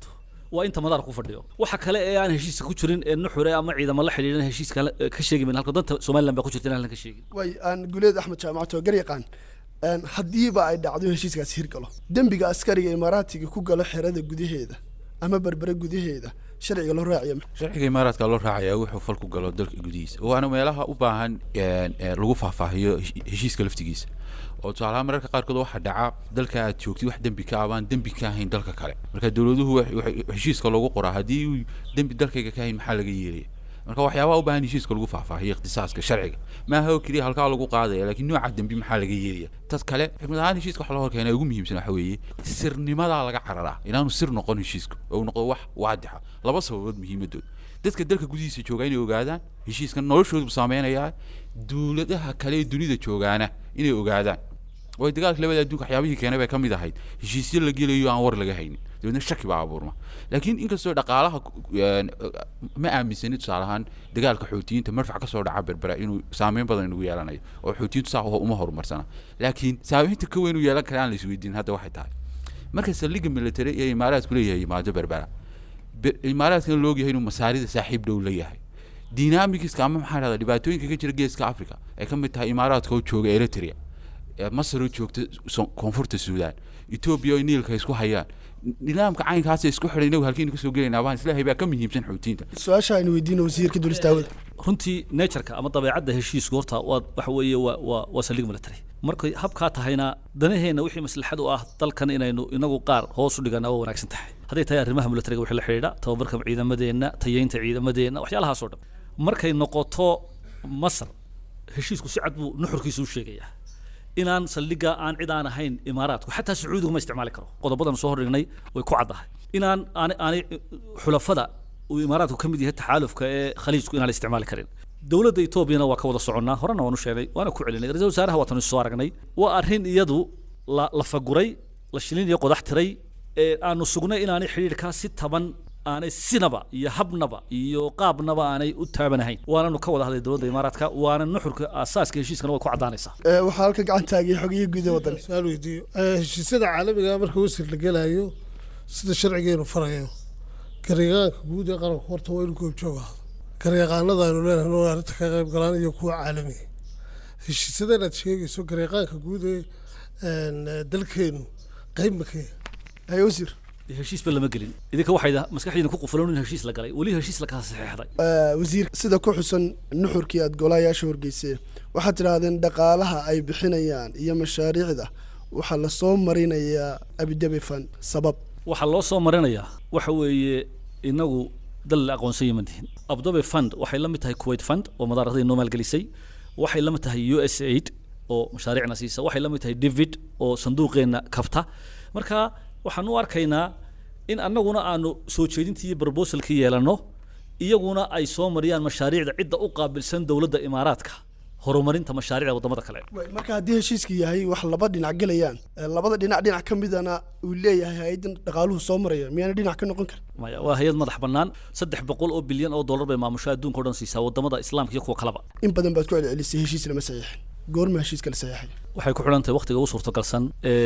waa inta madaar ku fadhiyo waxa kale ee aan heshiiska ku jirin ee nuxure ama ciidamo la xidhiidhan heshiiska la- ka sheegi mayno halka danta somaliland baa ku jirta inaan ka sheegin way aan guleed axmed jaamacato garyaqaan een, haddiiba ay dhacdo in heshiiskaas hirgalo dembiga askariga imaaraatiga ku galo xerada gudaheeda ama berbere gudaheeda sharciga loo raaciya sharciga imaaraadka loo raacaya wuxuu fal ku galo dalka gudihiisa waana meelaha u baahan een, een, lagu faahfaahiyo heshi- heshiiska laftigiisa oo tusaalahaan mararka qaarkood waxaa dhaca dalka aad joogtid wax dembi ka abaan dembi ka ahayn dalka kale marka dowladuhu wax- wax- heshiiska loogu qoraa haddii uu dembi dalkayga ka ahayn maxaa laga yeelaya marka waxyaabaha u baahan heshiiska lagu faahfaahiyo ikhtisaaska sharciga maaha oo keliya halkaa lagu qaadaya laakiin nooca dembi maxaa laga yeelaya tad kale xikmad ahaan heshiiska waxa loo horkeena ugu muhiimsan waxa weeye sirnimadaa laga cararaa inaanu sir noqon heshiisku oo uu noqdo wax waadixa laba sababood muhiimadood dadka dalka gudihiisa jooga inay ogaadaan heshiiskan noloshoodu saameynayaa dowladaha kale ee dunida joogaana inay ogaadaan way dagaalka labada adduunka waxyaabihii keenay bay ka mid ahayd heshiisyo la gelayo aan war laga haynin dabeedna shaki baa abuurma laakiin inkastoo dhaqaalaha ku- een, ma aaminsani tusaale ahaan dagaalka xootiyiinta marfac kasoo dhaca berbera inuu saameyn badan inagu yeelanayo oo xootiyiintu saa uma horumarsana laakiin saameynta ka weyn u yeelan kara aan la isweydiin hadda waxay tahay marka saldhigga military ee imaaraadku leeyahay yimaado berbera Be- imaaraadkana la ogyahay inuu masaarida saaxiib dhow leeyahay dynamicska ama maxaa dhahda dhibaatooyinka ka jira geeska africa ay ka mid tahay imaaraadka oo jooga eritrea ee masar oo joogta so- koonfurta suudaan etoobiya oo niilka isku hayaan nidaamka caynkaas isku xidhay inagu halkiinu kasoo gelaynaa baan islaahay baa ka muhiimsan xoutiinta su-aasha aynu weydiino wasiirka dulistaawada runtii natureka ama dabeecadda heshiisku horta waa waxa weeye waa waa waa saldhig military markay habkaa tahayna danaheenna wixii maslaxad u ah dalkan inaynu inagu qaar hoos u dhigana waa wanaagsan tahay hadday tahay arrimaha militariga wixii la xidhiidha tababarka ciidamadeenna tayeynta ciidamadeenna waxyaalahaas oo dhan markay noqoto masar heshiisku si cad buu nuxurkiisu u sheegayaa inaan saldhigga aan cid aan ahayn imaaraadku xataa sacuudigu ma isticmaali karo qodobadan soo hordhignay way ku caddahay inaan aan aanay xulafada uu imaaraadku ka mid yahay taxaalufka ee khaliijku inaan la isticmaali karin dowladda etoobiyana waa ka wada soconnaa horena waanu sheegnay waana ku celinay ra-iisul wasaaraha waatanu soo aragnay waa arrin iyadu la la faguray la shilin iyo qodax tiray ee aanu sugnay inaanay xidhiidhkaa si taban aanay sinaba iyo habnaba iyo qaabnaba aanay u taabanahayn waananu ka wada hadlay dowladda imaaraadka waana nuxurka aasaaska heshiiskana way ku caddaanaysaa Ee, waxaa halka gacan taagay xogiyii guud ee waddan su-aal weydiiyo Eh, heshiisyada caalamiga marka wasir la gelayo sida sharcigeenu farayo garyaqaanka guud ee qaranku horta waa inuu goobjoog ahdo garyaqaanada aynu leenahay oo arrinta ka qayb galaan iyo kuwa caalamiga heshiisyada inaad sheegayso garyaqaanka guud ee een, eh, dalkeenu qayb makee haye wasiir heshiisba lama gelin idinka waxay maskaxdiina ku qufulan in heshiis la galay weli heshiis la kala saxeexday Ee, wasiir sida ku xusan nuxurkii aad golayaasha horgeyseen waxaad tidhaahdeen dhaqaalaha ay bixinayaan iyo mashaariicda waxaa lasoo marinayaa abidabi fund sabab waxaa loo soo marinayaa waxa weeye inagu dal la aqoonsan yaman tihin abdobe fund waxay la mid tahay kuwait fund oo madaaradii noo maalgelisay waxay la mid tahay u s aid oo mashaariicna siisa waxay la mid tahay david oo sanduuqeenna kabta marka waxaan u arkaynaa in annaguna aanu soo jeedintii iyo proposalkii yeelanno iyaguna ay soo mariyaan mashaariicda cidda u qaabilsan dowladda imaaraadka horumarinta mashaariicda wadamada kale marka haddii heshiiska yahay wax laba dhinac gelayaan ee labada dhinac dhinac ka midana uu leeyahay hay-adan dhaqaaluhu soo maraya miyaana dhinac ka noqon karin maya waa hay-ad madax bannaan saddex boqol oo bilyan oo dollar bay maamusho adduunka o dhan siisaa wadamada islaamka iyo kuwa kaleba in badan baad ku celcelisay heshiis lama saxiixin goorma heshiiska la saxiixay waxay ku xidhan tahay waqtiga u suurtagalsan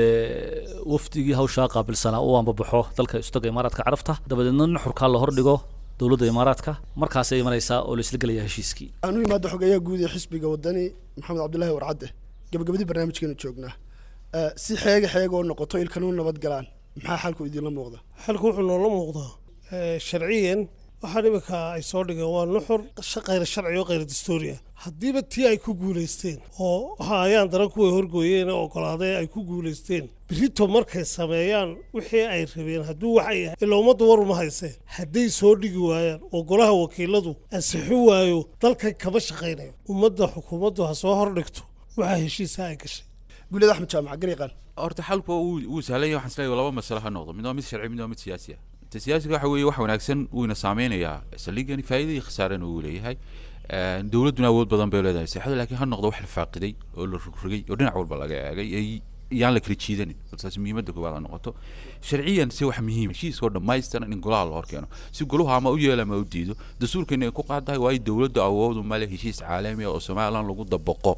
ee wafdigii hawshaa qaabilsanaa uu anbabaxo dalka istaga imaaraadka carabta dabadeedna nuxurkaa la hordhigo dowladda imaaraadka markaasay imanaysaa oo la isla gelaya heshiiskii aan u imaado xogeeyaha guud ee xisbiga wadani maxamed cabdullaahi warcadde gabagabadii barnaamijkeenu joognaa Eh, si xeega xeega oo noqoto ilkanu nabad galaan maxaa xalku idinla muuqda xalku wuxuu noola muuqdaa eh, sharciyan waxaan iminka ay soo dhigeen waa nuxur sha- khayr sharci oo khayr dastuuri ah haddiiba tii ay ku guulaysteen oo waxa ayaan daran kuway horgooyeen ee ogolaaday ay ku guulaysteen berito markay sameeyaan wixii ay rabeen hadduu waxay yahay ilaa ummaddu war uma haysee hadday soo dhigi waayaan oo golaha wakiiladu ansixi waayo dalkan kama shaqaynayo ummadda xukuumaddu ha soo hordhigto waxaa heshiisa ay gashay guulada axmed jaamac garyaqaan horta xalku wuu wuu sahlan yahay waxaan isleeyahay laba masale ha noqdo mid waa mid sharci mid waa mid siyaasi ah ta siyaasiga waxa weeye wax wanaagsan wuuna saameynayaa saldhigani faa'iida iyo khasaarana wuu leeyahay Een, dowladduna awood badan bay leedahay seexada laakiin ha noqdo wax la faaqiday oo la rogrogay oo dhinac walba laga eegay ay yaan la kala jiidanin taasi muhiimadda koowaad ha noqoto sharciyan si wax muhiim heshiiskoo dhammaystiran in golaha la horkeeno si goluhu ama u yeelo ama u diido dastuurkeena ay ku qaadahay waayo dowladda awoodu male heshiis caalami ah oo somalilan lagu dabaqo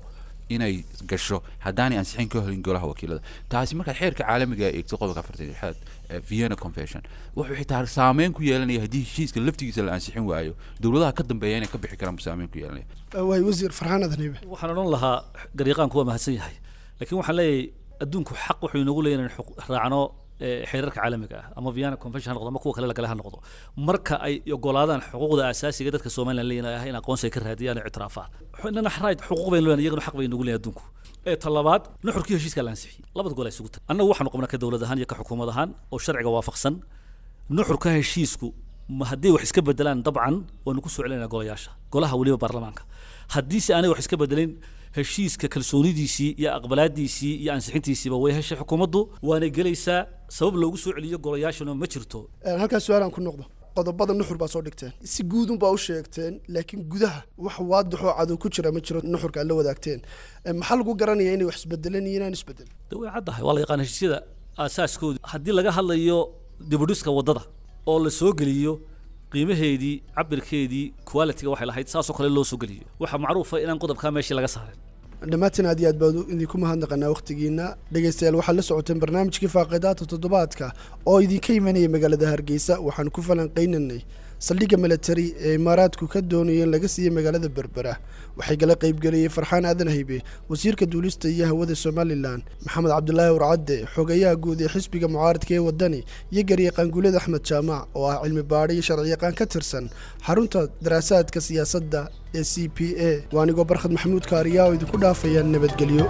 inay gasho haddaanay ansixin ka helin golaha wakiilada taasi markaad xeerka caalamiga eegto qodobka afartan lixaad ee vienna convention wuxuu xitaa saameyn ku yeelanaya haddii heshiiska laftigiisa la ansixin waayo dowladaha ka dambeeya inay ka bixi karaan buu saameyn ku yeelanaya waay wasiir farxaan adaniibe waxaan odhan lahaa garyaqaanku waa mahadsan yahay laakiin waxaan leeyahay adduunku xaq wuxuu inoogu leeyahay inaan xuq- raacno eh, xeerarka caalamiga ah ama vienna convention ha noqdo ama kuwa kale lagale ha noqdo marka ay ogolaadaan xuquuqda asaasiga dadka somaliland leeyahay in aqoonsi ay ka raadiyaan oo ictiraafaan inana right xuquuq baynu leenahay iyagana xaq bay inoogu leeyahay adduunku ee talabaad nuxurkii heshiiska la ansixiyey labada gol ay isugu tahay annagu waxaanu qabnaa ka dowlad ahaan iyo ka xukuumad ahaan oo sharciga waafaqsan nuxurka heshiisku ma haddii wax iska bedelaan dabcan waanu ku soo celinaa golayaasha golaha weliba baarlamaanka haddiise aanay wax iska bedelin heshiiska kalsoonidiisii iyo aqbalaadiisii iyo ansixintiisiiba way heshay xukuumaddu waanay gelaysaa sabab loogu soo celiyo golayaashana ma jirto Een, halkaas su-aalaan ku noqdo qodobada nuxur baa soo dhigteen si guudun baa u sheegteen laakiin gudaha wax waadixoo cadow ku jira ma jiro nuxurka aad la wadaagteen Een, maxaa lagu garanaya inay wax isbedeleen iyo inaan isbedelin de way caddahay waa la yaqaan heshiisyada aasaaskooda haddii laga hadlayo dibudhiska waddada oo la soo geliyo qiimaheedii cabirkeedii quality-ga waxay lahayd saasoo kale loo soo geliyo waxaa macruufa inaan qodobkaa meeshii laga saarin dhammaantiin aad iyo aad baan idinku mahadnaqanaa wakhtigiina dhegaystayaal waxaad la socoteen barnaamijkii faaqidaata toddobaadka oo idinka imanaya magaalada hargeysa waxaan ku falanqaynanay saldhigga milatari ee imaaraadku ka doonaya in laga siiyo magaalada berbera waxay gala qaybgeliyey farxaan aadan haybe wasiirka duulista iyo hawada somalilan maxamed cabdulaahi warcadde xogayaha guud ee xisbiga mucaaradka ee wadani iyo garyaqaan guuled axmed jaamac oo ah cilmi baadho iyo sharciyaqaan ka tirsan xarunta daraasaadka siyaasadda ee c p a waa anigoo barkhad maxamuud kaariyaa oo idinku dhaafaya nabadgelyo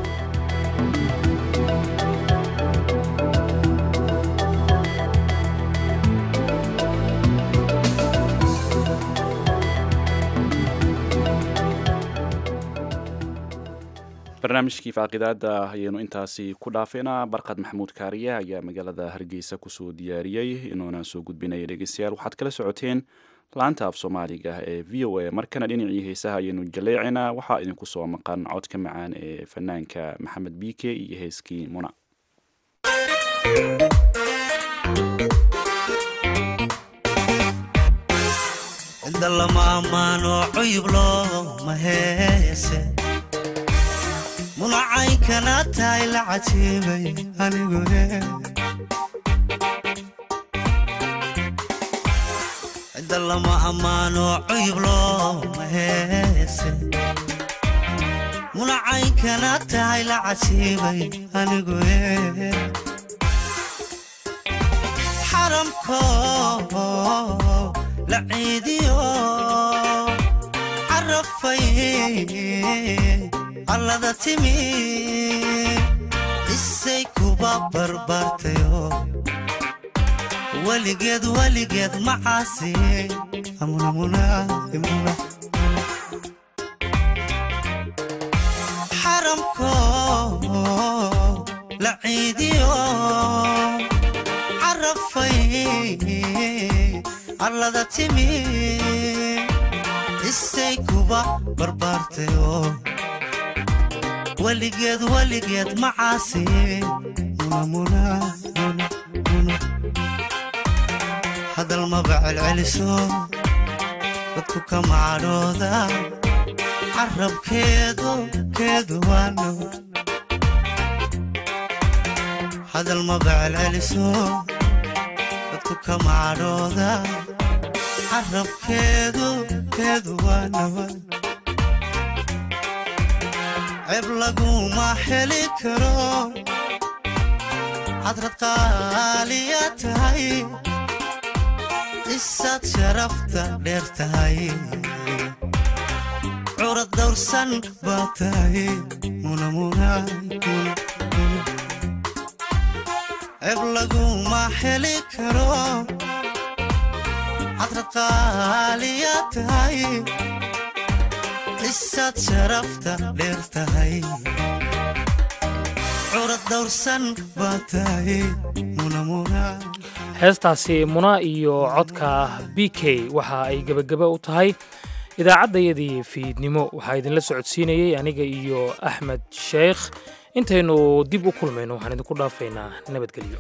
barnaamijkii faaqidaada ayaynu intaasi ku dhaafeynaa barqad maxamuud kaariye ayaa magaalada hargeysa kusoo diyaariyey inuuna soo gudbinaya dhegeystayaal waxaad kala socoteen laanta af soomaaliga ee v o a markana dhinacii heesaha ayaynu jaleecinaa waxaa idinku soo maqan codka macaan ee fanaanka maxamed biike iyo heeskii muna cinda lama ammaano cuyub looma heese munacaynkana tahay la cajiibay anigu cinda lama ammaano cuyub looma heese munacaynkana tahay la cajiibay anigu xaramko la ciidiyo carafay allada timi isay kuba barbaartayo weligeed weligeed macaasi xaramko la ciidiyo carafay allada timi isay kuba barbaartayo weligeed weligeed macaasi hadal maba celceliso dadku ka macadhooda carabkeedu keedu waano hadal maba celceliso dadku ka macadhooda carabkeedu keedu waano ceeb laguma heli karo hadrad qaaliya tahay isaad sharafta dheer tahay curad dawrsan baa tahay ceeb laguma heli karo hadrad qaaliya tahay isaad sharafta dheer tahay curad dawrsan baa tahay heestaasi muna iyo codka b k waxa ay gebagaba u tahay idaacaddayadii fiidnimo waxaa idinla socodsiinayey aniga iyo axmed sheekh intaynu dib u kulmayno waxaan idinku dhaafaynaa nabadgelyo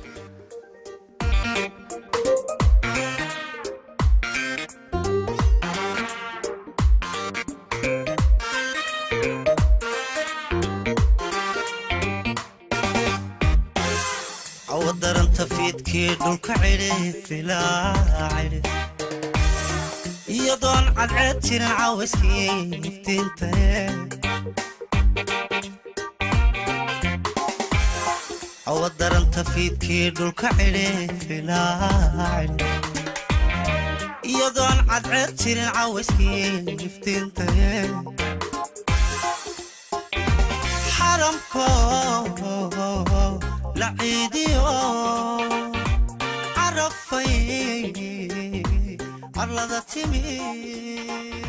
fiidkii dhulka cidhi filaa cidhi iyadoon cadceed jirin cawayskii iftiintaye cawa daranta fiidkii dhulka cidhi filaa cidhi iyadoon cadceed jirin cawayskii iftiintaye xaramko la ciidiyo carafay arlada timi